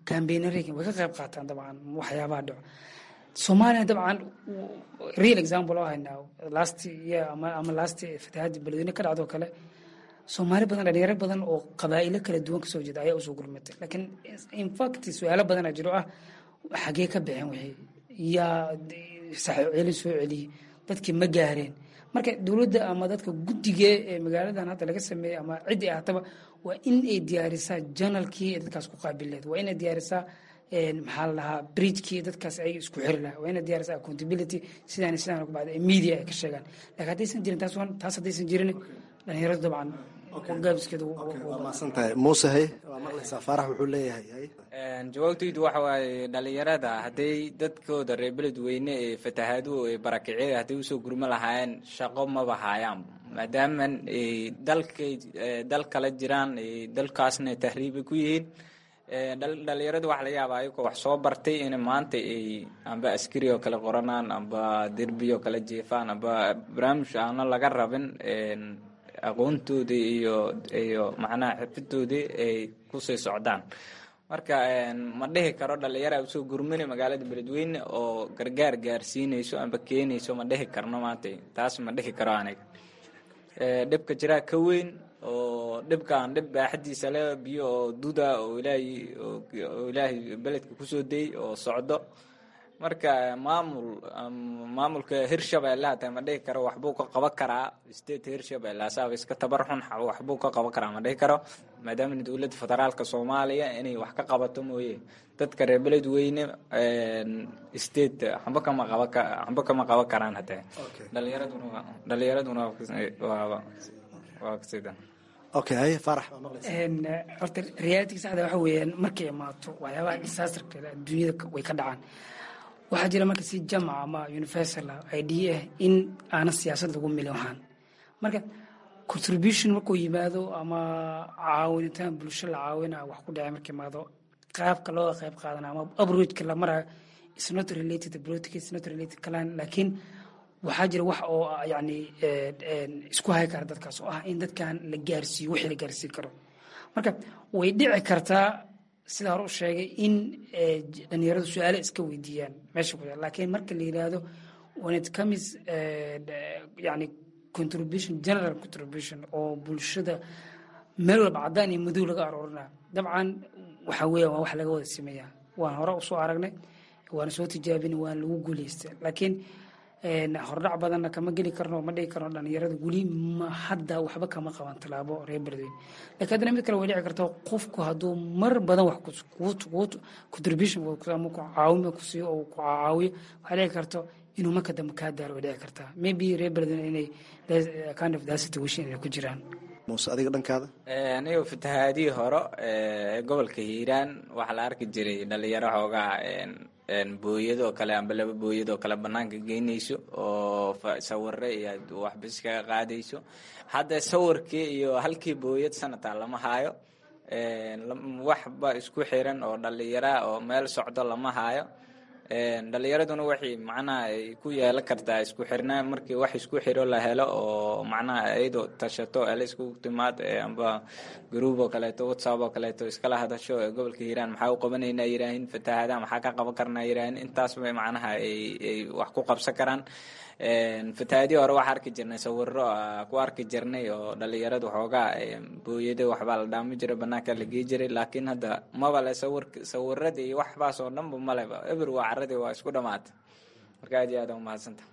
cambaynareyga way ka qayb qaataan dabcan waxyaabaha dhaco soomaaliya dabcan real example oo haynaa last year ama ama last fatahaadii beledweyne ka dhacdo kale soomaali badan dhalinyaro badan oo qabaa'ilo kala duwan kasoo jeeda ayaa usoo gurmatay laakiin infact su-aalo badanaa jiro ah xagee ka baxeen wixii yaa saxcelin soo celiyey dadkii ma gaareen marka dowladda ama dadka guddiga ee magaaladan hadda laga sameeyey ama ciddii ahataba waa in ay diyaarisaa janalkii ee dadkaas ku qaabileed waa inay diyaarisaa maxaa la dhahaa bridgekii dadkaas ay isku xiri lahaa waa inay diyaarisaa accountability sidaan sidaan ku bacda media ay ka sheegaan laakiin haddaysan jirin taas taas haddaysan jirin dhalinyaradu dabcan gaabiskeedu maasantahay muuse hay waa maqlaysaa faarax wuxuu leeyahay jawaabtaydu waxa waaye dhalinyarada hadday dadkooda reer beledweyne ee fatahaaduhu ee barakiciyada hadday usoo gurmo lahaayeen shaqo maba haayaan maadaama dalkay dal kala jiraan dalkaasna tahriibay ku yihiin dhalinyaradu waxa laga yaabaa ayagoo wax soo bartay in maanta ay amba askari oo kale qoranaan amba derbi oo kale jeefaan amba barnaamij aana laga rabin aqoontoodii iyo iyo macnaha xirfadoodii ay kusii socdaan marka ma dhihi karo dhalinyara usoo gurmani magaalada beledweyne oo gargaar gaarsiinayso amba keenayso ma dhihi karno maanta taas ma dhihi karo aniga dhibka jiraa ka weyn oo dhibkaan dhib baaxadiisa le biyo oo duda oo ilaahay oo ilaahay beledka kusoo dayy oo socdo marka maamul maamulka hirshabelle hata ma dhihi karo waxbuu ka qaban karaa state hirshabelle asaaba iska tabar xun waxbuu ka qaban karaa ma dhihi karo maadaama dowladda federaalka soomaaliya inay wax ka qabato mooye dadka reer beledweyne state waxba kama qaban waxba kama qaban karaan hata dhalinyaraduna dhalinyaraduna waa waa sidan okay haye faarax horta reality saxda waxa weeyaan markay imaato waxyaabaha disasterka adduunyada way ka dhacaan waxaa jira marka si jamac ama universal idea ah in aanan siyaasad lagu milin waxaan marka contribution markuu yimaado ama caawinitaan bulsho la caawina wax ku dhacay marka imaado qaabka looga qayb qaadana ama abrojka la marayo is not related politics is not related kalan laakiin waxaa jira wax oo yani isku hay kara dadkaas oo ah in dadkan la gaarsiiyo wixii la gaarsiin karo marka way dhici kartaa sida hore u sheegay in dhalinyaradu su-aale iska weydiiyaan meesha ku laakiin marka la yidhaahdo when it comes yani contribution general contribution oo bulshada meel walba caddaan iyo madow laga aroorina dabcan waxa weeya waa wax laga wada sameeyaa waan hore usoo aragnay waana soo tijaabin waan lagu guuleysta laakiin hordhac badanna kama geli karno ma dhigi karno dhalinyarada weli ma hadda waxba kama qaban tallaabo reer beledweyne lakiin haddana mid kale way dhici karta qofku hadduu mar badan wax contribution ama ku caawima ku siiyo oo ku caawiyo waxay dhici karto inuu marka dambe kaa daaro way dhici kartaa maybe reer beledweyne inay kind of that situation inay ku jiraan muuse adiga dhankaada aniga fatahaadihii hore ee gobolka hiiraan waxaa la arki jiray dhalinyaro xoogaa booyadoo kale amba laba booyadoo kale banaanka geynayso oo sawire iyo waxbis kaga qaadayso hadda sawirkii iyo halkii booyad sanataa lama haayo waxba isku xiran oo dhalinyara oo meel socdo lama haayo dhalinyaraduna waxay macnaha ay ku yeelan kartaa isku xirnaa markii wax isku xiro la helo oo macnaha iyadoo tashato ele isku timaad amba garuub oo kaleeto whatsapp oo kaleeto iskala hadasho ee gobolka hiiraan maxaa u qabanaynaa yiraahin fatahaada maxaa ka qaban karnaa yiraahin intaas bay macnaha ay ay wax ku qabsan karaan fatahaadii hore waxaa arki jirnay sawiro ku arki jirnay oo dhalinyaradu xoogaa booyada waxbaa la dhaami jiray banaanka la gei jiray laakiin hadda maba le sawir sawiradii iyo waxbaas oo dhanba maleba eber waa caradii waa isku dhamaatay marka aad iyo aad umahadsanta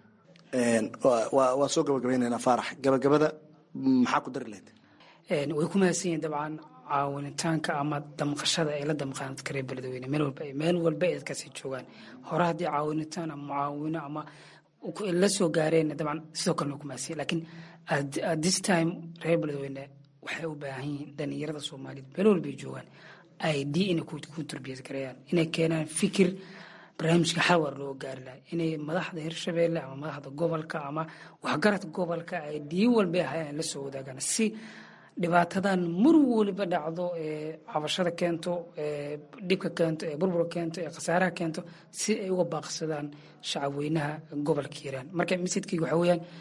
waa soo gabagabaynaynaa faarax gabagabada maxaa ku dari lahayd way ku mahadsan yihiin dabcan caawinitaanka ama damqashada ay la damqaan dadka reer beledweyne meel walba meel walba ay dadkaasi joogaan hore haddii caawinitaan ama mucaawino ama la soo gaareen dabcan sidoo kalena ku mahadsan laakiin at this time reer beledweyne waxay u baahan yihiin dhalinyarada soomaaliyeed meel walba ay joogaan id inay ku turbiyad gareeyaan inay keenaan fikir barnaamijka xawar loo gaari laha inay madaxda hirshabeelle ama madaxda gobolka ama waxgaradka gobolka id walba ahayaan la soo wadaagaan si dhibaatadan mar waliba dhacdo ee cabashada keento ee dhibka keento ee burburka keento ee khasaaraha keento si ay uga baaqsadaan shacabweynaha gobolka hiiraan marka misidkayga waxaa weeyaan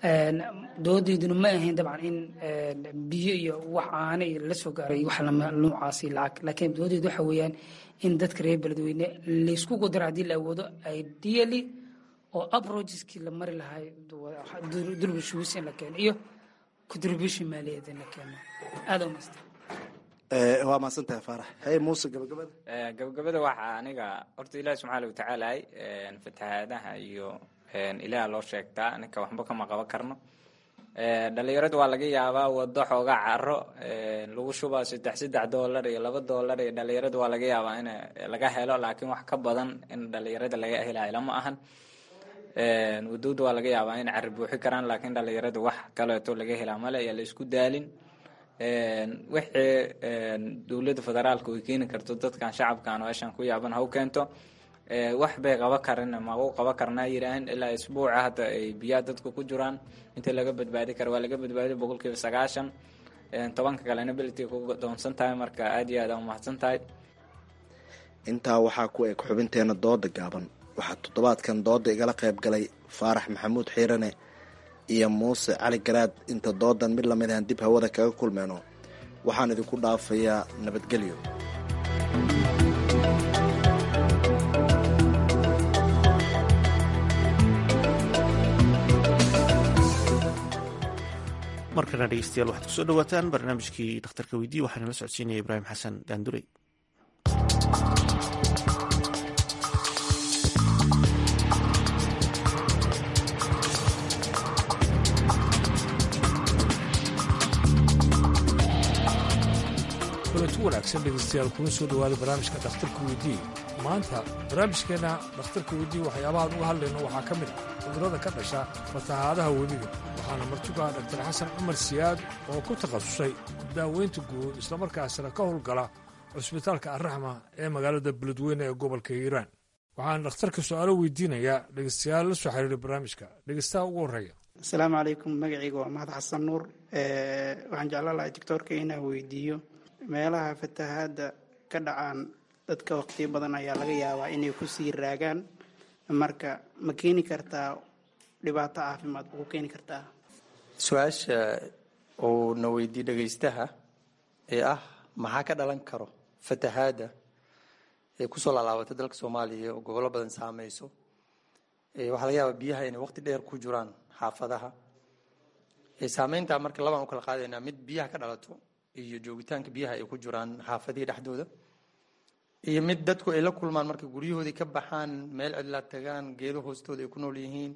doodayduna ma ahayn dabcan in biyo iyo wax aana iyo la soo gaaray wax noocaasi lacag laakiin doodaydu waxa weeyaan in dadka reer beledweyne laysku qudaro haddii la awoodo ideally oo aproacheskii la mari lahay durbishuus in la keeno iyo contribution maaliyadeed in la keeno aada umasta waa mahadsantahay faarax hey muuse gabagabada gabagabada waxaa aniga horta ilaahi subxaana watacaala fatahaadaha iyo ilaah loo sheegtaa ninka waxba kama qaban karno dhalinyaradu waa laga yaabaa wado xoogaa caro lagu shubaa saddex saddex doolar iyo laba doolar iyo dhalinyaradu waa laga yaabaa in laga helo laakiin wax ka badan in dhalinyarada laga helayo lama ahan wadowda waa laga yaabaa in cari buuxi karaan laakiin dhalinyaradu wax kaleeto laga helaa male iyo la isku daalin wixii dowladda federaalka ay keeni karto dadkan shacabkan meeshan ku yaaban ha u keento wax bay qaba karin magu qaba karnaa yiraahan ilaa isbuuca hadda ay biyaha dadku ku jiraan inta laga badbaadi karo waa laga badbaadi boqolkiiba sagaashan tobanka kalena belti ku doonsan tahay marka aad iyo aad umahadsan tahay intaa waxaa ku eg xubinteena dooda gaaban waxaa toddobaadkan dooda igala qayb galay faarax maxamuud xiirane iyo muuse cali garaad inta doodan mid lamid ahan dib hawada kaga kulmeyno waxaan idinku dhaafayaa nabadgelyo markana dhegeystayaal waxaad kusoo dhawaataan barnaamijkii dhakhtarka weydiye waxaana la socodsiinaya ibraahim xasan daandurey kulanti wanaagsan dhegeystayaal kuna soo dhowaada barnaamijka dhakhtarka weydiye maanta barnaamijkeenna dhakhtarka weydiye waxyaabahaan uga hadlayno waxaa ka mid ah cudurrada ka dhasha fatahaadaha webiga waxaana martugaa dhaktar xasan cumar siyaad oo ku takhasusay daaweynta guud islamarkaasina ka howlgala cusbitaalka arraxma ee magaalada beledweyne ee gobolka hiiraan waxaan dhakhtarka su-aalo weydiinayaa dhegeystayaal la soo xiriiray barnaamijka dhegeystaha ugu horreeya asalaamu calaykum magacayga waa mahad xasan nuur waxaan jeclaan lahay doctoorka inaan weydiiyo meelaha fatahaadda ka dhacaan dadka waqtiyo badan ayaa laga yaabaa inay ku sii raagaan marka ma keeni kartaa dhibaato caafimaad ma ku keeni kartaa su-aasha uu na weydiiye dhegaystaha ee ah maxaa ka dhalan karo fatahaadda ee kusoo laalaabatay dalka soomaaliya oo gobollo badan saameyso waxaa laga yaabaa biyaha inay waqti dheer ku jiraan xaafadaha saameynta marka labaan u kala qaadaynaa mid biyaha ka dhalato iyo joogitaanka biyaha ay ku jiraan xaafadihii dhexdooda iyo mid dadku ay la kulmaan markay guryahoodii ka baxaan meel cidlaa tagaan geedo hoostooda ay ku nool yihiin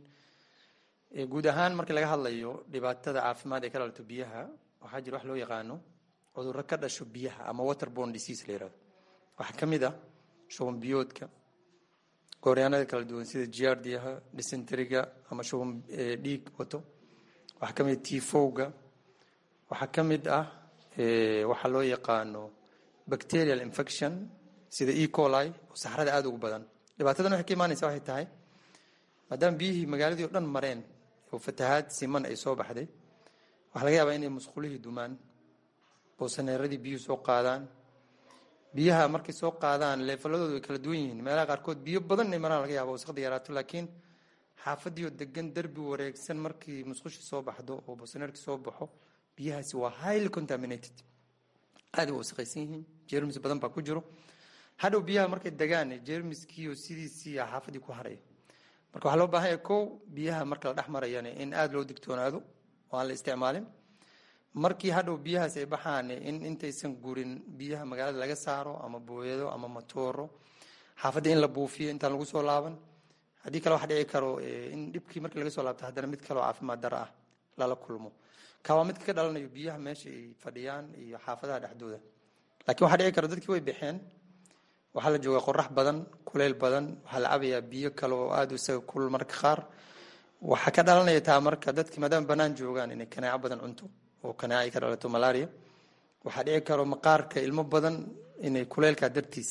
guud ahaan markii laga hadlayo dhibaatada caafimaad ee ka dhalato biyaha waxaa jira wax loo yaqaano cudurro ka dhasho biyaha ama waterborne disease la yirahdo waxaa ka mid ah shuban biyoodka gooryaanada kala duwan sida giardiyaha dysenteriga ama shuban dhiig wato waxaa ka mid ah tifowga waxaa ka mid ah waxaa loo yaqaano bacterial infection sida e coli oo saxrada aada ugu badan dhibaatadan waxay ka imaanaysa waxay tahay maadaama biyihii magaaladii o dhan mareen oo fatahaad siman ay soo baxday waxaa laga yaabaa inay musqulihii dumaan boosaneeradii biyuhu soo qaadaan biyaha markay soo qaadaan leefaladoodu way kala duwan yihiin meelaha qaarkood biyo badan inay maraan laga yaaba wasaqda yaraato laakiin xaafadiioo degan derbi wareegsan markii musqushii soo baxdo oo boosaneerkii soo baxo biyahaasi waa highly contaminated aada way wasaqaysan yihiin jermis badan baa ku jiro hadhow biyaha markay degaan jermiskiiyo sidiisii xaafadii ku haraya marka waxaa loo baahan yahay kow biyaha marka la dhex marayana in aada loo digtoonaado oo aan la isticmaalin markii hadhow biyahaas ay baxaan in intaysan gurin biyaha magaalada laga saaro ama booyado ama matooro xaafadda in la buufiyo intaan lagu soo laaban haddii kale waxa dhici karo in dhibkii markii laga soo laabto haddana mid kaleo caafimaad daro ah lala kulmo ka waa midka ka dhalanayo biyaha meesha ay fadhiyaan iyo xaafadaha dhexdooda laakiin waxaa dhici kara dadkii way baxeen waxaa la joogaa qorax badan kuleyl badan waxaa la cabayaa biyo kale oo aada isaga kulul marka qaar waxaa ka dhalanaya taa marka dadki maadaama banaan joogaan inay kanaaco badan cunto oo kanaaco ay ka dhalato malaria waxaa dhici karo maqaarka ilmo badan inay kuleylka dartiis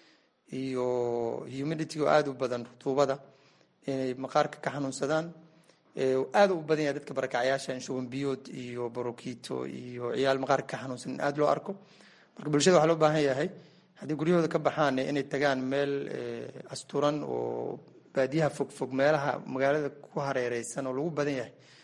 iyo humidity oo aada u badan rutuubada inay maqaarka ka xanuunsadaan aada u badan yahay dadka barakacyaasha in shuban biyood iyo borokito iyo ciyaal maqaarka ka xanuunsan in aada loo arko marka bulshada waxaa loo baahan yahay haddii guryahooda ka baxaan inay tagaan meel asturan oo baadiyaha fogfog meelaha magaalada ku hareereysan oo lagu badan yahay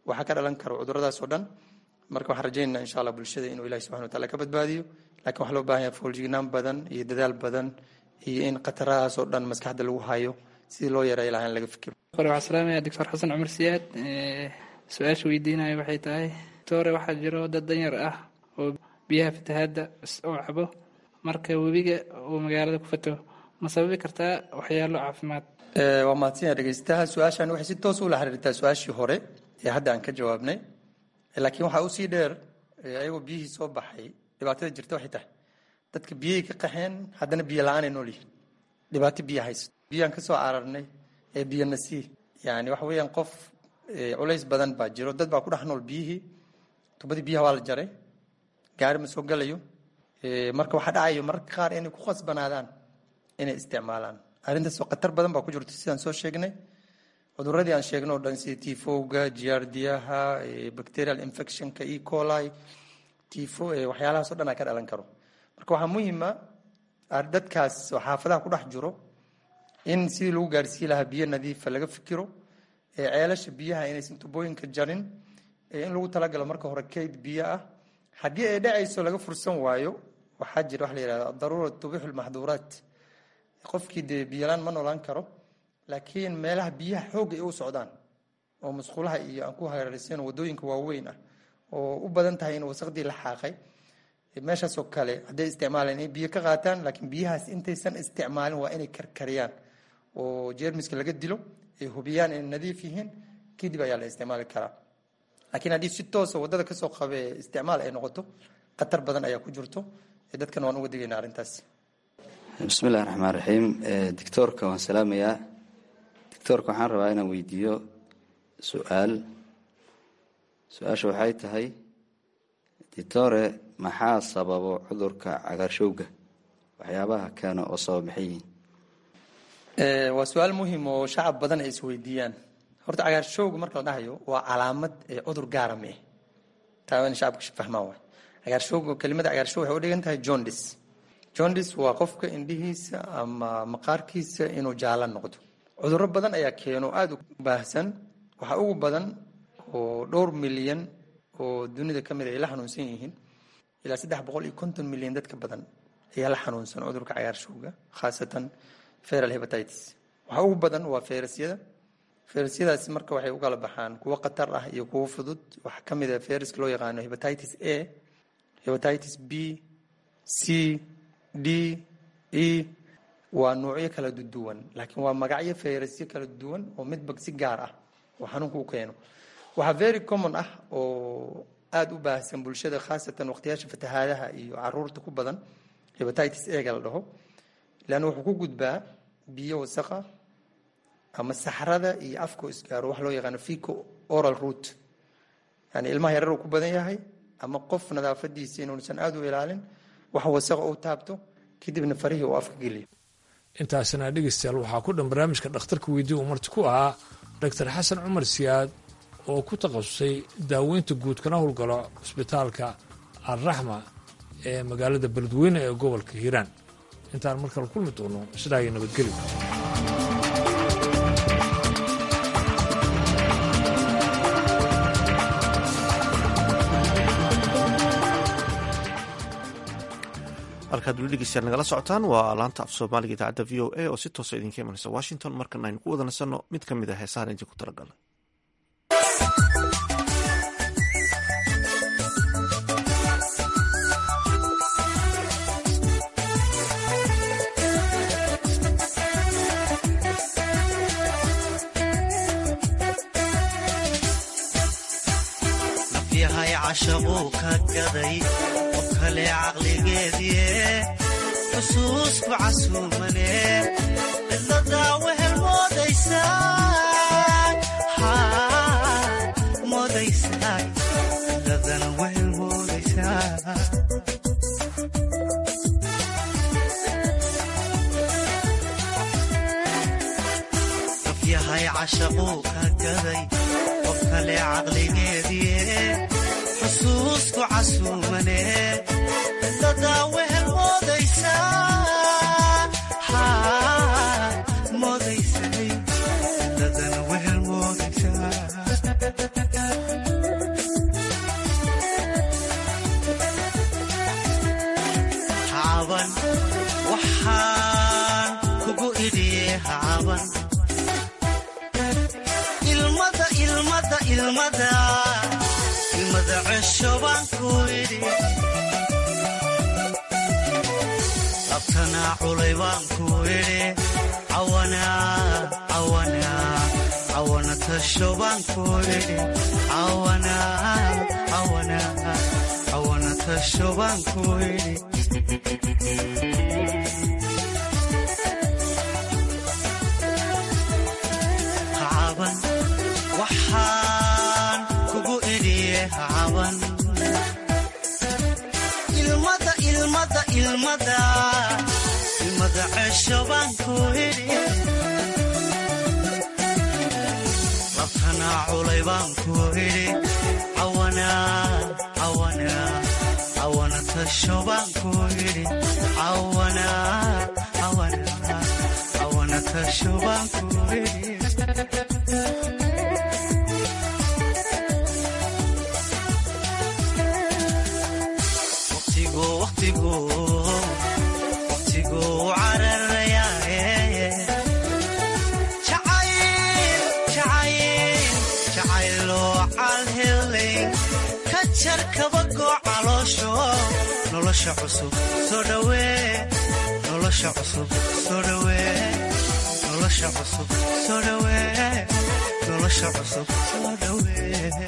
waxaa ka dhalan karo cuduradaas oo dhan marka waxaan rajaynaa insha allah bulshada inuu ilahi subxana wa taala ka badbaadiyo lakin waxaa loo baahan yahay fooljignaan badan iyo dadaal badan iyo in khatarahaas oo dhan maskaxda lagu hayo sidii loo yareeyo lahaa in laga fikiro hore waxaan salaamaya doctor xasan cumar siyaad su-aasha weydiinayo waxay tahay doctore waxaa jiro dad danyar ah oo biyaha fatahaadda oo cabo marka webiga uu magaalada ku fato ma sababi kartaa waxyaalo caafimaad waa mahadsan yahay dhegeystaha su-aashan waxay si toos ula xiriirtaa su-aashii hore ee hadda aan ka jawaabnay laakiin waxaa usii dheer ayagoo biyihii soo baxay dhibaatada jirta waxay tahay dadka biyihii ka qaxeen haddana biyo la-aanay nool yihiin dhibaato biyo haysto biyaan ka soo cararnay ee biyo nasii yani waxa weeyaan qof culays badan baa jiro dad baa ku dhex nool biyihii tubadii biyaha waa la jaray gaari ma soo galayo marka waxaa dhacayo mararka qaar inay ku khasbanaadaan inay isticmaalaan arrintaas oo khatar badan baa ku jirto sidaan soo sheegnay cuduradii aan sheegno o dhan sida tifowga giardiyaha bacterial infectionka e coli tifo waxyaalahaas o dhan aa ka dhalan karo marka waxaa muhiima dadkaas oo xaafadaha ku dhex jiro in sidii lagu gaarsiin lahaa biyo nadiifa laga fikiro ceelasha biyaha inaysan tubooyinka jarin in lagu talagalo marka hore kayd biyo ah haddii ay dhacayso laga fursan waayo waxaa jira waxa la yihahda daruura tubixu lmaxduuraat qofkii dee biyolaan ma noolaan karo laakiin meelaha biyaha xoogga ay u socdaan oo musqulaha iyo aan ku hareeraysan wadooyinka waaweyn ah oo u badan tahay in wasaqdii la xaaqay meeshaasoo kale hadday isticmaalaan inay biyo ka qaataan laakiin biyahaas intaysan isticmaalin waa inay karkariyaan oo jeermiska laga dilo ay hubiyaan inay nadiif yihiin kadib ayaa la isticmaali karaa laakiin haddii si toosa wadada kasoo qabe isticmaal ay noqoto khatar badan ayaa ku jirto dadkana waan uga digayna arrintaas bismillahi raxmaan raxiim doctoorka waan salaamayaa doctoorka waxaan rabaa inaan weydiiyo su-aal su-aasha waxay tahay doctore maxaa sababo cudurka cagaarshowga waxyaabaha keena oo sabab maxay yihiin waa su-aal muhim oo shacab badan ay isweydiiyaan horta cagaarshowga marka la dhahayo waa calaamad cudur gaara ma ah taa in shacabka fahmaan waay cagaarshowga kelimada cagaarshow waxay u dhigan tahay jondis jondis waa qofka indhihiisa ama maqaarkiisa inuu jaalo noqdo cudurro badan ayaa keeno aada u baahsan waxaa ugu badan oo dhowr milyan oo dunida ka mid ay la xanuunsan yihiin ilaa saddex boqol iyo konton milyan dadka badan ayaa la xanuunsan cudurka cagaarshowga khaasatan feral hepatitis waxaa ugu badan waa feyrasyada feyrasyadaasi marka waxay u kala baxaan kuwo khatar ah iyo kuwo fudud waxaa ka mid ah feyraska loo yaqaano hepatitis a hepatitis b c d e waa nuucyo kala duwan laakiin waa magacyo fayrasyo kala duwan oo midba si gaar ah oo xanuunka u keeno waxaa very common ah oo aada u baahsan bulshada khaasatan waqtiyaasha fatahaadaha iyo caruurta ku badan hepatitis ega la dhaho leanna wuxuu ku gudbaa biyo wasaqa ama saxrada iyo afka isgaaro wax loo yaqaano fico oral root yani ilmaha yarar uu ku badan yahay ama qof nadaafadiisa inuusan aada u ilaalin wax wasaqa uu taabto kadibna farihii uu afka geliyo intaasina dhegeystayaal waxaa ku dhan barnaamijka dhakhtarka weydii uu marti ku ahaa doctor xasan cumar siyaad oo ku takhasusay daaweynta guud kana howlgalo cisbitaalka alraxma ee magaalada beledweyne ee gobolka hiiraan intaan markale kulmi doono sidaa iyo nabadgelyo halkaad weli dhegeystayaal nagala socotaan waa laanta af soomaaliga idaacadda v o a oo si toosa idinka imanaysa washington markan aynu ku wada nasanno mid ka mid a heesahan idinku talagalay nafyahay cashaquu ka gaday qof kale caqligeedie xusuusku casuumane cidladaa wehel moodaysaa cidladana wehel moodaysaa nafyahay cashaquu ka gaday qof kale caqligeedie xusuusku casuumane cidladaa wehel moodaysaa moodaysay cidladana wehel moodaysaa ilmada cesho baan ku idhi labtanaa culay baan ku idhi cawana tasho baan ku idhi cawana tasho baan ku idhi hacaban waxaan kugu idhiye hacaban ilmada ilmada ilmada ilmada cesho baan ku idhi labtanaa culay baan ku idhi cawana tasho baan ku idhi cawana tasho baan ku idhi waqtigu cararayaaye jacayloo calhelay ka jar kabagoo caloosho nolosha cusub soo dhawee nolosha cusub soo dhawee nolosha cusub soo dhawee nolosha cusub soo dhawee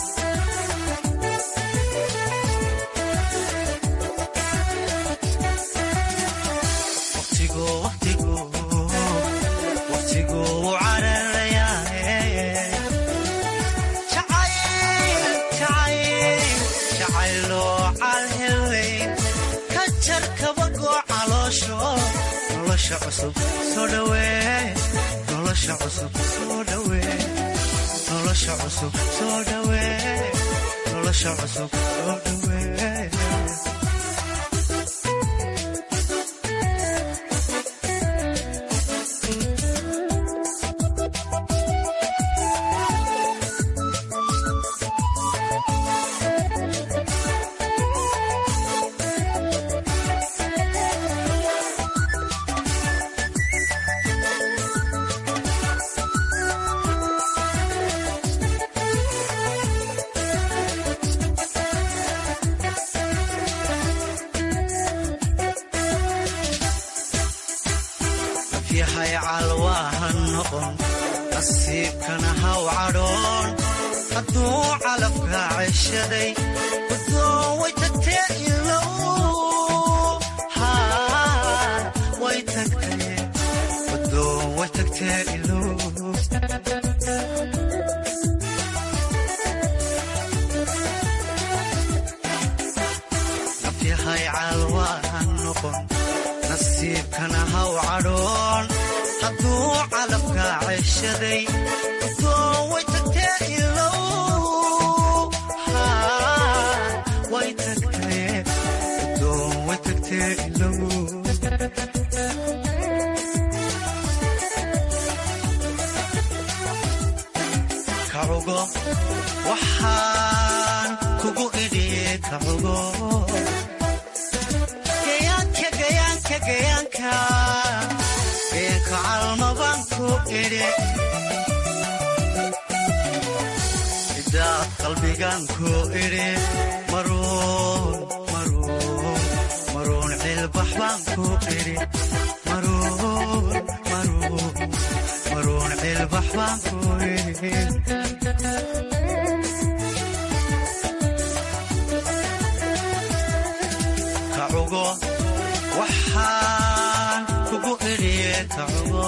nolosha cusub soo dhawee nolosha cusub soo dhawee nolosha cusub soo dhawee nolosha cusub soo dhawee yahay calwaahan noqon nasiibkana haw cadhoon hadduu calafka ceshaday wadoon way tagtee ilow way tagtee wadoon way tagtee ilow nafyahay calwaahan noqon nasiibkana haw cadhoon hadduu calafka ceshaday wadoon way tagtee ilow way tagtee wadoon way tagtee ilow kacugo waxaan kugu idhiye kacugo gayaanka gayaanka gayaanka gayaanka calmabaan ku idhi idaad qalbigaan ku idhi maruun maruun maruun cilbax baan ku idhi maruun maruun maruun cilbax baan ku idhi kacugo waxaan kugu idhiye kacugo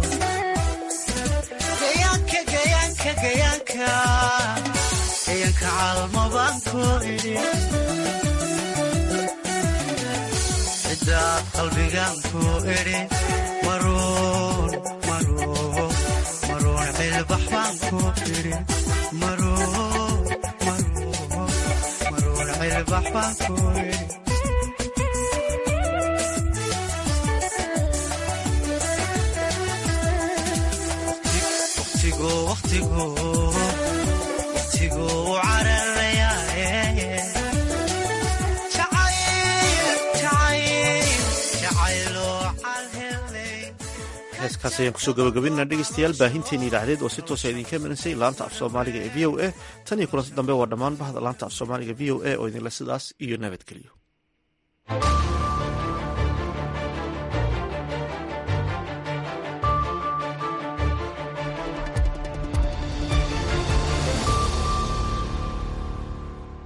gayaanka gayaanka gayaanka gayaanka calmabaan ku idhi cidaad qalbigaan ku idhi maruun maruun maruun cilbax baan ku idhi maruun maruun maruun cilbax baan ku idhi waqtigu cararayaaye kaas ayaan kusoo gabagabinana dhegeystayaal baahinteeni idhaacadeed oo si toosa idinka imaneysay laanta af soomaaliga ee v o a tan iyo kulanti dambe waa dhammaan bahda laanta af soomaaliga v o a oo idinle sidaas iyo nabadgelyo